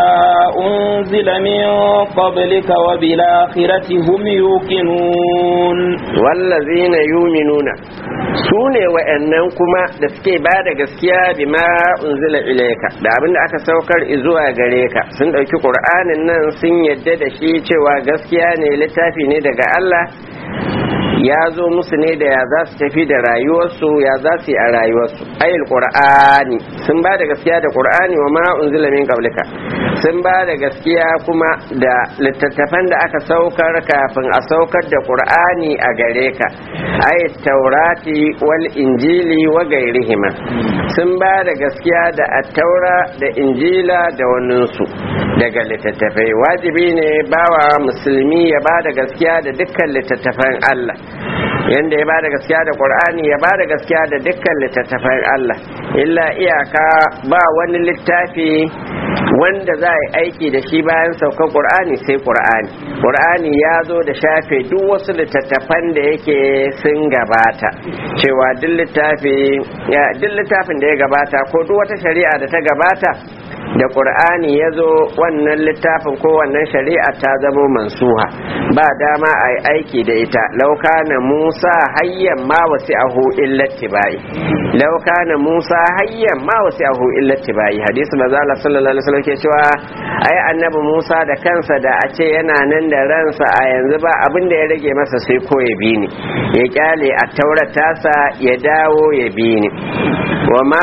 S2: أنزل من قبلك وبالآخرة هم يوقنون
S1: والذين يؤمنون sune wa'annan kuma da suke ba da gaskiya bima unzila ilaika da abin da aka saukar zuwa gare ka sun ɗauki ƙur'anin nan sun yadda da shi cewa gaskiya ne littafi ne daga Allah ya zo musu ne da ya za su tafi da rayuwarsu ya za su yi a rayuwarsu ayil qur'ani sun ba da gaskiya da qur'ani wa ma unzila min qablika sun ba da gaskiya kuma da littattafan da aka saukar kafin a saukar da qur'ani a gare ka ayat taurati wal injili wa gairihima sun ba da gaskiya da attaura da injila da waninsu daga littattafai wajibi ne bawa musulmi ya ba da gaskiya da dukkan littattafan Allah yanda ya bada gaskiya da qur'ani ya bada gaskiya da dukkan littattafan Allah illa iyaka ba wani littafi wanda za a yi aiki da shi bayan saukar qur'ani sai qur'ani qur'ani ya zo da shafe duk wasu littattafan da yake sun gabata cewa duk littafi duk littafin da ya gabata ko duk wata shari'a da ta gabata da ƙur'ani ya zo wannan littafin ko wannan shari'a ta zamo mansuha ba dama a yi aiki da ita lauka na musa hayyan ma wasi ahu illati bayi lauka na musa hayyan ma wasi ahu illati bayi hadisi mazala sallallahu alaihi wasallam ke cewa ai annabi musa da kansa da a ce yana nan da ransa a yanzu ba abin da ya rage masa sai ko ya bi ni ya kyale a tauratasa ya dawo ya bi ni wa ma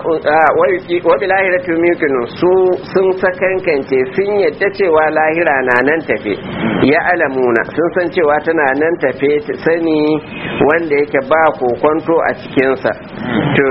S1: wa bilahiratu yumkinu su sun sakankance sun yadda cewa lahira na nan tafe ya alamuna sun san cewa tana nan tafe sani wanda yake ba kokonto a cikinsa to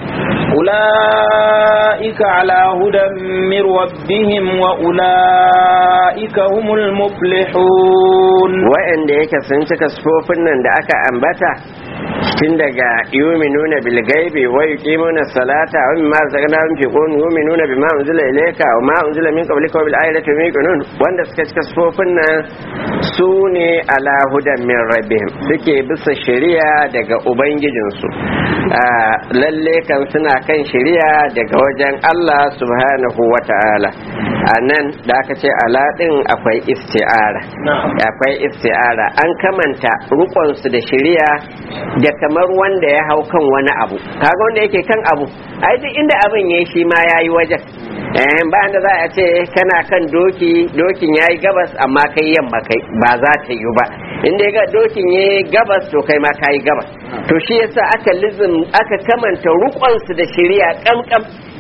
S2: أولئك على هدى من ربهم وأولئك هم المفلحون
S1: وإن ديك سنتك سفوفنا da aka ambata tun daga yuminuna bil gaibi wa yuqimuna salata wa mimma razaqnahum yunfiqun yuminuna bima unzila ilayka wa ma unzila min qablika wa bil ayati yuqinun wanda suka cika sufofin nan su ne ala hudan min rabbihim suke bisa shari'a daga ubangijinsu lalle kan suna kan shari'a daga wajen Allah subhanahu wa ta'ala a nan da aka ce ala din akwai isti'ara akwai isti'ara an kamanta rukonsu da shari'a da kamar wanda ya hau kan wani abu kaga wanda yake kan abu ai duk inda abin yayi shi ma yayi wajen eh bayan da za a ce kana kan doki dokin yayi gabas amma kai yamma kai ba za ta yi ba inda ga dokin yayi gabas to kai ma kai gabas to shi yasa aka lizim aka kamanta rukonsu da shari'a kamkam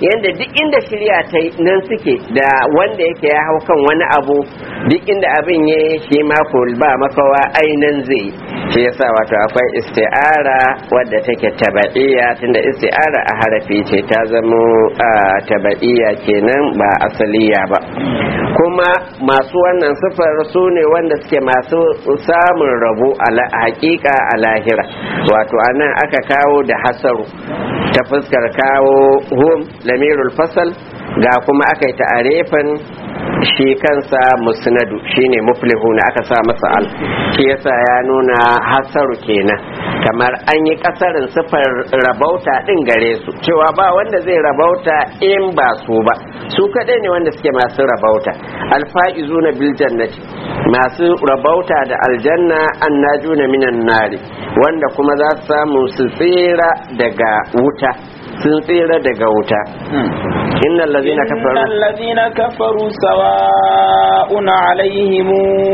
S1: yanda duk inda shirya ta nan suke da wanda yake ya hau kan wani abu duk inda abin ya shi ma ko ba makawa ainan zai shi yasa wato akwai isti'ara wadda take tabaiya tunda isti'ara a harafi ce ta zamo tabaiya kenan ba asaliya ba kuma masu wannan sifar su ne wanda suke masu samun rabo a hakika a lahira wato anan aka kawo da hasaru ta fuskar kawo hum lamirul fasal ga kuma aka yi ta'arefin shi kansa musnadu shine muflihuna aka sa masa al shi yasa ya nuna hasaru kenan kamar an yi kasarin sifar rabauta din gare su cewa ba wanda zai rabauta in ba su ba su kadai ne wanda suke masu rabauta alfa'izuna bil jannati masu rabauta da aljanna annajuna minan nari wanda kuma za su samu su tsira daga wuta sun tsira daga wuta innal ladina kafaru
S2: innal ladina kafaru sawa'un alaihim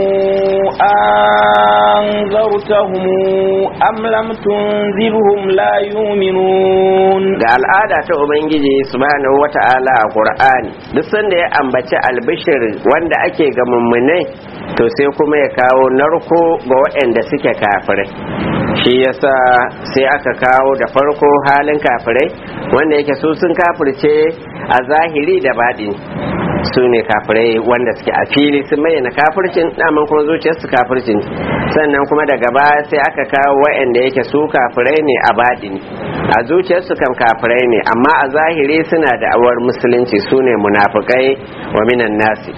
S2: anzartahum am lam tunzirhum la yu'minun
S1: da al'ada ta ubangiji subhanahu wata'ala a qur'ani duk sanda ya ambaci albishir wanda ake ga mummunai to sai kuma ya kawo narko ga waɗanda suke kafirai shi yasa sai aka kawo da farko halin kafirai wanda yake su sun kafirce a zahiri da baɗi su ne kafirai wanda suke a fili sun bayyana kafircin daman kuma zuciyarsu kafircin sannan kuma daga baya sai aka kawo waɗanda yake su kafirai ne a baɗi a zuciyarsu kan kafirai ne amma a zahiri suna da awar musulunci su ne munafukai wa minan nasi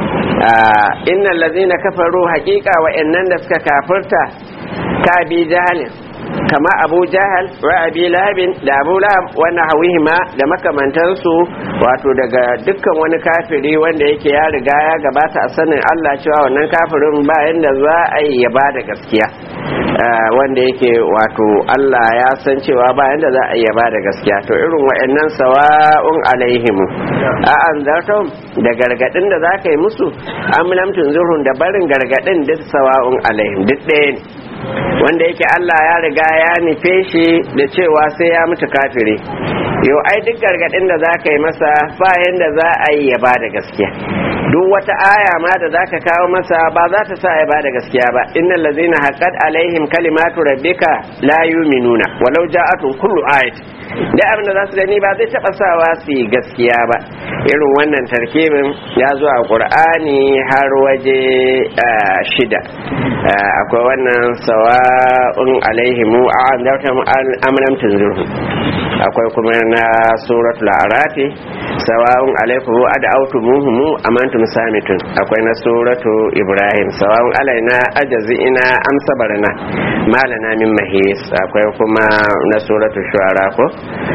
S1: innal ladzina kafaru haqiqa wa'annan da suka kafirta ka bi jahalin kama abu jahal wa abi lahabin da abu lahab wannan hawihima da makamantansu wato daga dukkan wani kafiri wanda yake ya riga ya gabata a sanin Allah cewa wannan kafirin ba yanda za a yi ya ba da gaskiya wanda yake wato Allah ya san cewa ba yanda za a yi ya ba da gaskiya to irin wa'annan sawa'un alaihim a an zartum da gargadin da za ka yi musu amlam tunzurun da barin gargadin duk sawa'un alaihim duk ɗaya ne wanda yake Allah ya riga ya nufe shi da cewa sai ya mutu kafiri yau ai duk gargadin da za ka yi masa bayan da za a yi ya ba da gaskiya duk wata aya ma da za ka kawo masa ba za ta sa ya ba da gaskiya ba innal ladzina haqqat alaihim kalimatu rabbika la yu'minuna walau ja'atun kullu ayat da abin da za su gani ba zai taba sawa su yi gaskiya ba irin wannan tarkibin ya zo a qur'ani har waje shida akwai wannan sawa'un alaihimu a andartam amlam tunzirhum akwai kuma na suratul arafi sawa'un alaikum ad'awtumuhum amantum samitun akwai na suratu ibrahim sawa'un alaina ajazina am sabarna malana min mahis akwai kuma na suratu shu'ara ko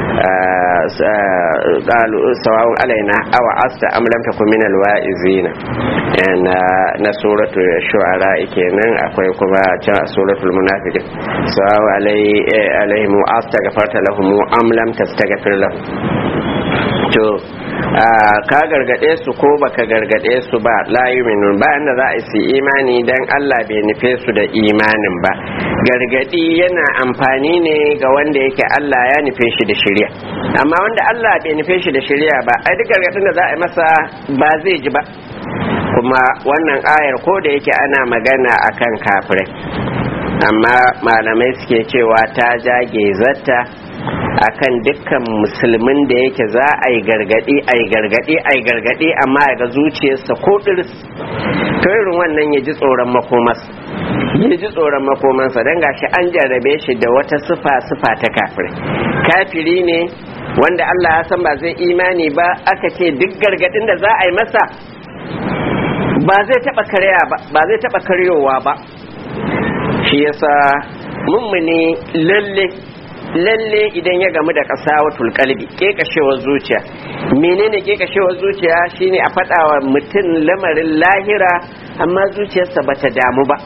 S1: qalu sawa'un alaina aw asta am lam takun min alwa'izina na suratu shu'ara kenan akwai kuma can suratul munafiqin sawa'un alaihim astaghfarta lahum am lam tastaghfir lahum to ka gargade su ko baka gargade su ba la yu'minun ba da za a yi imani dan Allah bai nufe su da imanin ba gargadi yana amfani ne ga wanda yake Allah ya nufe shi da shari'a amma wanda Allah bai nufe shi da shari'a ba ai duk gargadin da za a yi masa ba zai ji ba kuma wannan ayar ko da yake ana magana akan kafirai amma malamai suke cewa ta jage zata akan dukkan musulmin da yake za a yi gargadi a yi gargadi a yi gargadi amma ya ga zuciyarsa ko ɗirs to irin wannan ya ji tsoron makomas ya ji tsoron makomansa don gashi an jarrabe shi da wata sufa sufa ta kafiri kafiri ne wanda Allah ya san ba zai imani ba aka ce duk gargadin da za a yi masa ba zai taba karya ba ba zai taba karyowa ba shi yasa mummuni lalle lalle idan ya gamu da ƙasa watul kalbi kekashewar zuciya menene kekashewar zuciya shine a faɗawa mutum lamarin lahira amma zuciyarsa bata damu ba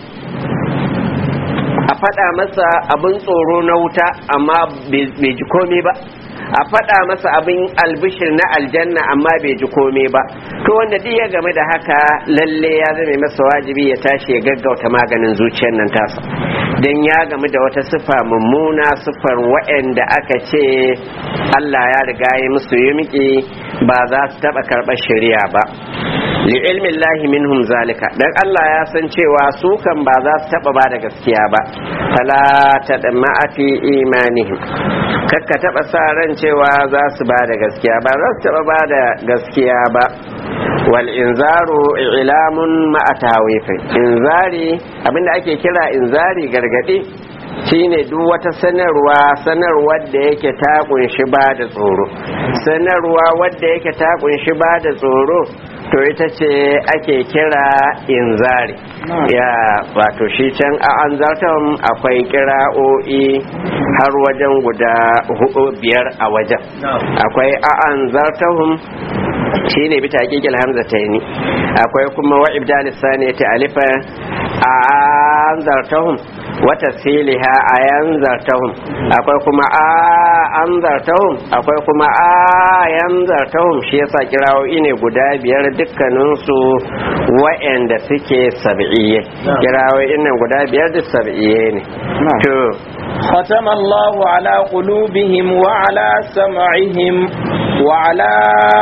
S1: a faɗa masa abin tsoro na wuta amma bai ji komai ba a faɗa masa abin albishir na aljanna amma bai ji komai ba to wanda duk ya game da haka lalle ya zame masa wajibi ya tashi ya gaggauta maganin zuciyar nan tasa don ya gamu da wata sifa mummuna sifar waɗanda aka ce Allah ya riga ya musu yumki ba za su taɓa karɓar shari'a ba li ilmin lahi minhum zalika dan Allah ya san cewa su kan ba za su taɓa ba da gaskiya ba fala ta fi imanihim kakka taɓa sa ran cewa za su ba da gaskiya ba za su taɓa ba da gaskiya ba wal inzaru ilamun ma'a tawifin inzari abinda ake kira inzari gargadi shine duk wata sanarwa sanarwar da yake ta kunshi ba da tsoro sanarwa wadda yake ta kunshi ba da tsoro to ita ce ake kira inzari ya wato shi can a an zartan akwai kira'o'i har wajen guda hudu biyar a wajen akwai a an zartahun shi ne bita hakikil hamza ta yi akwai kuma wa ibdalis sani ta alifa a an zartahun wata siliha a yan zartahun akwai kuma a an zartahun akwai kuma a yan zartahun shi yasa kirawoyi ne guda biyar dukkaninsu wa'anda suke sab'iyye kirawoyi nan guda biyar duk sab'iyye ne to
S2: ختم الله على قلوبهم وعلى سمعهم وعلى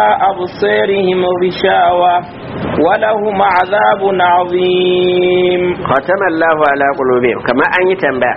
S2: أبصارهم غشاوة ولهم عذاب عظيم
S1: ختم الله على قلوبهم كما أن يتنبأ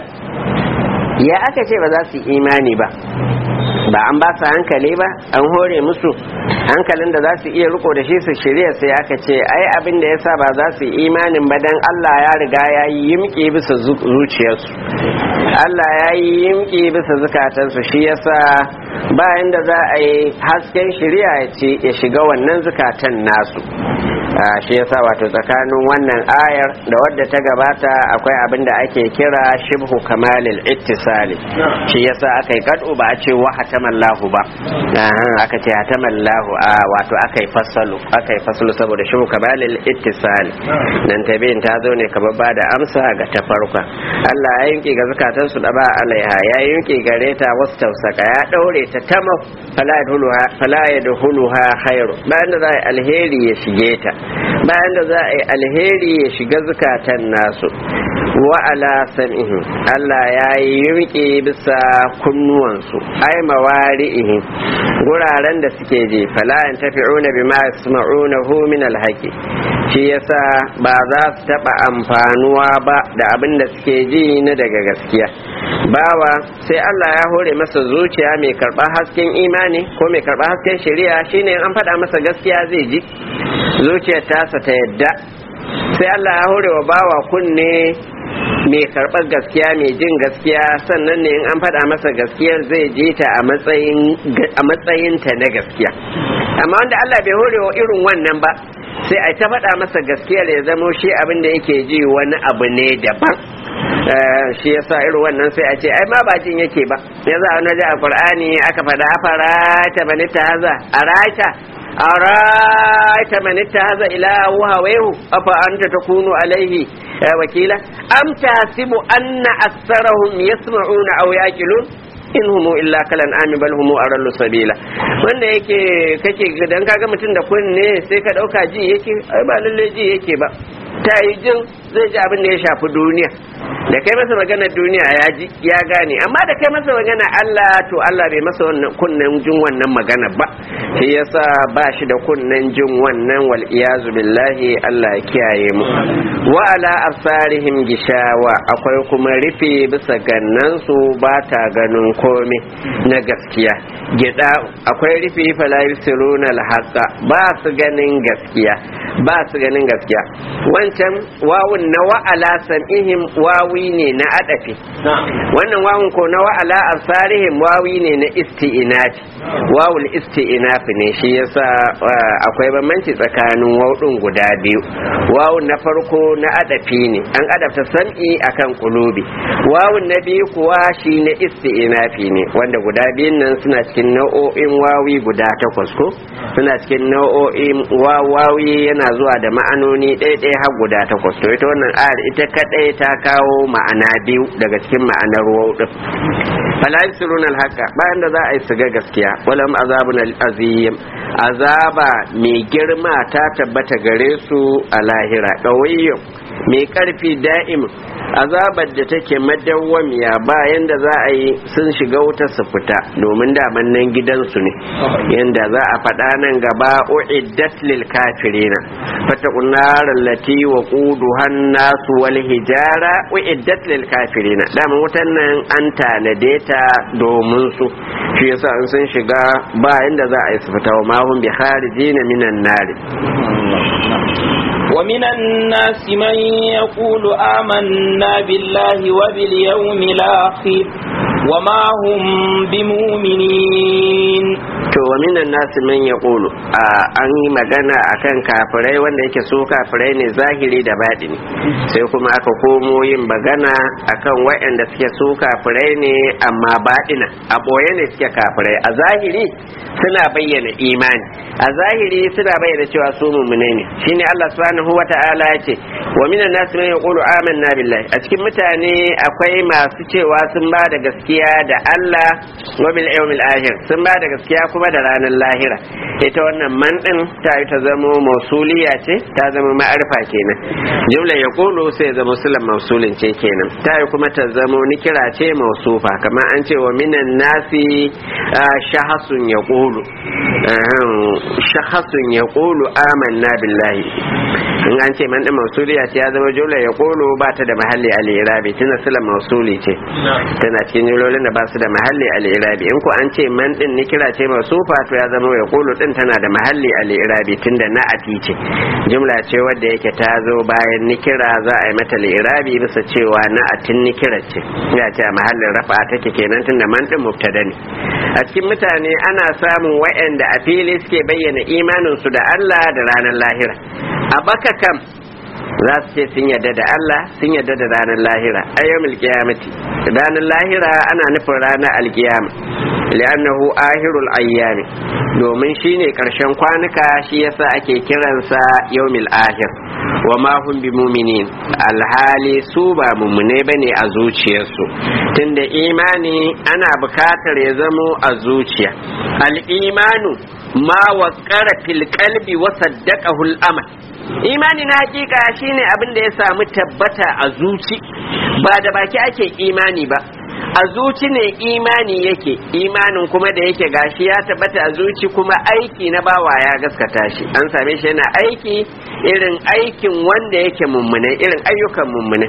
S1: ya aka ce ba za su yi imani ba ba an ba su hankali ba an hore musu hankalin da za su iya riko da shi su shirya sai aka ce ai abin da yasa ba za su yi imanin ba dan Allah ya riga ya yi yimki bisa zuciyarsu Allah ya yi yimki bisa zukatansu shi yasa bayan da za a yi hasken shirya ya shiga wannan zukatan nasu shi yasa wato tsakanin wannan ayar da wadda ta gabata akwai abin da ake kira shibhu kamalil ittisali shi yasa aka yi kadu ba a ce wa hatamallahu ba aka ce hatamallahu a wato aka yi fasalu aka yi fasalu saboda shibhu kamalil ittisali nan tabiin ta zo ne kamar ba da amsa ga ta farko Allah ya yanke ga zakatan su da ba alaiha ya yanke gare ta wasu tausaka ya daure ta tamam fala yadhuluha fala yadhuluha khairu bayan da za alheri ya shige ta bayan da za a yi alheri ya shiga zukatan nasu wa ala sam'ihim Allah ya yi yurke bisa kunnuwansu ai mawari'ihim guraren da suke je fala yan tafi'una bima yasma'unahu min alhaqi shi yasa ba za su taba amfanuwa ba da abin da suke ji na daga gaskiya bawa sai Allah ya hore masa zuciya mai karba hasken imani ko mai karba hasken shari'a shine an faɗa masa gaskiya zai ji zuciyar tasa ta yadda sai Allah ya hore wa bawa kunne mai karɓar gaskiya mai jin gaskiya sannan ne in an faɗa masa gaskiyar zai je ta a matsayin ta na gaskiya amma wanda Allah bai hore wa irin wannan ba sai a ta faɗa masa gaskiyar ya zamo shi abin da yake ji wani abu ne daban shi yasa irin wannan sai a ce ai ma ba jin yake ba ya za a ji a qur'ani aka faɗa fara ta bani ta haza a rata أرأيت من اتخذ إلهه هواه أفأنت تكون عليه وكيلا أم تحسب أن أكثرهم يسمعون أو يأكلون in humu illa kalan ami bal humu arallu sabila wanda yake kake dan kaga mutum da kunne sai ka dauka ji yake ai ba lalle ji yake ba ta yi jin zai ji abin da ya shafi duniya da kai masa magana duniya ya ji ya gane amma da kai masa magana Allah to Allah bai masa wannan kunnen jin wannan magana ba shi yasa ba shi da kunnen jin wannan wal iyazu billahi Allah ya kiyaye mu wa ala absarihim gishawa akwai kuma rufe bisa gannan su ba ta ganin komai na gaskiya gida akwai rufe fala yusiruna alhaqa ba su ganin gaskiya ba su ganin gaskiya wancan wawun na wa'ala sam'ihim wawi ne na adafi wannan wawun ko na wa'ala absarihim wawi ne na isti'inafi wawul isti'inafi ne shi yasa akwai bambanci tsakanin wawun guda biyu wawun na farko na adafi ne an adafta sam'i akan kulubi wawun na biyu kuwa shi na isti'inafi ne wanda guda biyun nan suna cikin nau'o'in wawi guda takwas ko suna cikin nau'o'in wawi yana zuwa da ma'anoni ɗaya-ɗaya har guda takwas to ita wannan ayar ita kadai ta kawo ma'ana biyu daga cikin ma'anar waw din fala yusiruna alhaqa bayan da za a yi su ga gaskiya walam azabun azim azaba mai girma ta tabbata gare su a lahira qawiyyun mai karfi da'im azabar da take madawwamiya bayan da za a yi sun shiga wuta su fita domin daman nan gidansu ne yanda za a faɗa nan gaba uiddat lil kafirina fataqun nar allati waquduha an-nas wal hijara uiddat lil kafirina daman wutan nan an tanade ta domin su shi yasa an sun shiga bayan da za a yi su fita wa mahum bi kharijina minan nar
S2: ومن الناس من يقول آمنا بالله وباليوم الآخر وما هم بمؤمنين
S1: to wa minan nasu man ya ƙulu an yi magana akan kafirai wanda yake so kafirai ne zahiri da baɗini sai kuma aka komo yin magana akan waɗanda suke so kafirai ne amma baɗina a ɓoye ne suke kafirai a zahiri suna bayyana imani a zahiri suna bayyana cewa su mummune ne shine Allah subhanahu wa ta'ala ya ce wa minan nasu man yaqulu amanna billahi a cikin mutane akwai masu cewa sun ba da gaskiya da Allah wa bil yawmil akhir sun ba da gaskiya kuma da ranar lahira ita wannan man din ta yi ta zama mausuliya ce ta zama ma'arfa kenan jumla yaqulu sai zama sulan mausulin ce kenan ta yi kuma ta zama nikira ce mausufa kamar an ce wa minan nasi shahasun yaqulu shahasun yaqulu amanna billahi in an ce man din mausuliya ce ya zama jumla yaqulu ba ta da mahalli al-irabi tana sulan mausuli ce tana cikin jumlolin da ba su da mahalli al-irabi in ko an ce man din nikira ce mausufa to ya zama yaqulu din tana da mahalli al-irabi tunda na'ati ce jumla ce wadda yake ta zo bayan nikira za a yi mata al-irabi bisa cewa na'atin nikira ce ya ce a mahallin rafa take kenan tunda man din mubtada ne a cikin mutane ana samun wa'anda a fili suke bayyana imanin su da Allah da ranar lahira a baka kam za su ce sun yarda da Allah sun yarda da ranar lahira ayyamul qiyamati ranar lahira ana nufin ranar alkiyama li'annahu ahirul ayyami domin shine karshen kwanuka shi yasa ake kiransa yawmil ahir wa ma hum bi mu'minin alhali su ba mummune bane a zuciyarsu tunda imani ana bukatar ya zamo a zuciya al-imanu ma waqara fil qalbi wa saddaqahu al-amal imani na hakika shine abin da ya samu tabbata a zuci ba da baki ake imani ba a zuci ne imani yake imanin kuma da yake gashi ya tabbata a zuci kuma aiki na bawa ya gaskata shi an same shi yana aiki irin aikin wanda yake mummune irin ayyukan mummune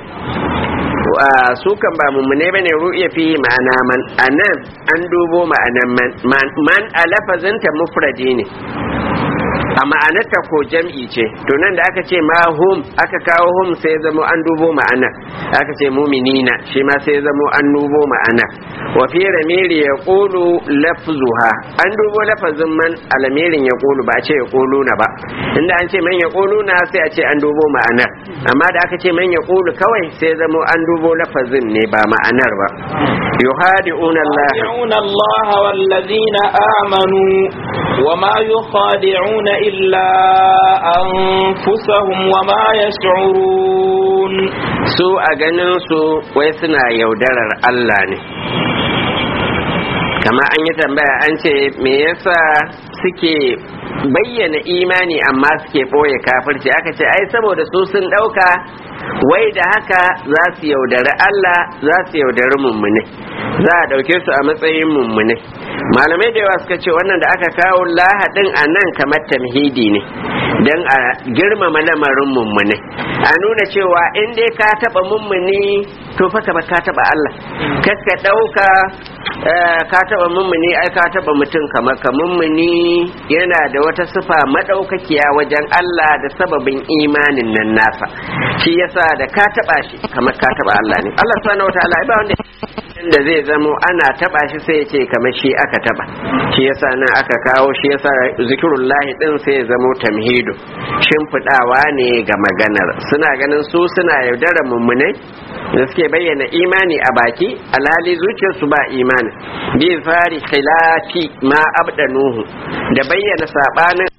S1: su kan ba mummune bane ru'ya fi ma'ana man anan an dubo ma'anan man man a lafazinta mufradi ne a ma'anarta ko jam'i ce to nan da aka ce ma hum aka kawo hum sai zamo an dubo ma'ana aka ce muminina shi ma sai zamo an dubo ma'ana wa fi ramiri ya qulu lafzuha an dubo lafazin man alamirin ya qulu ba a ce ya qulu na ba inda an ce man ya qulu na sai a ce an dubo ma'anar amma da aka ce man ya qulu kawai sai zamo an dubo lafazin ne ba ma'anar ba yuhadi'una Allah
S2: يخادعون الله والذين آمنوا وما يخادعون إلا أنفسهم وما يشعرون
S1: su a ganin su wai suna yaudarar Allah ne kama an yi tambaya an ce me yasa suke bayyana imani amma suke ɓoye kafirci aka ce ai saboda su sun ɗauka wai da haka za su yaudari Allah za su yaudari mummune za a ɗauke su a matsayin mummune malamai da yawa suka ce wannan da aka kawo lahadin a nan kamar tamhidi ne don a girmama lamarin mummune a nuna cewa in dai ka taɓa mummuni to fa kamar ka taɓa Allah kaska ɗauka ka taɓa mummuni ai ka taɓa mutum kamar ka mummuni yana da wata sifa madaukakiya wajen Allah da sababin imanin nan nasa shi yasa da ka taɓa shi kamar ka taɓa Allah ne Allah subhanahu wataala ba wanda da zai zamo ana taba shi sai ya ce kamar shi aka taba shi yasa nan aka kawo shi yasa zikirullahi din sai ya zamo tamhidu shimfidawa ne ga maganar suna ganin su suna yaudara mummunai da suke bayyana imani a baki alhali zuciyarsu ba imani bi fari khilafi ma abdanuhu da bayyana sabanin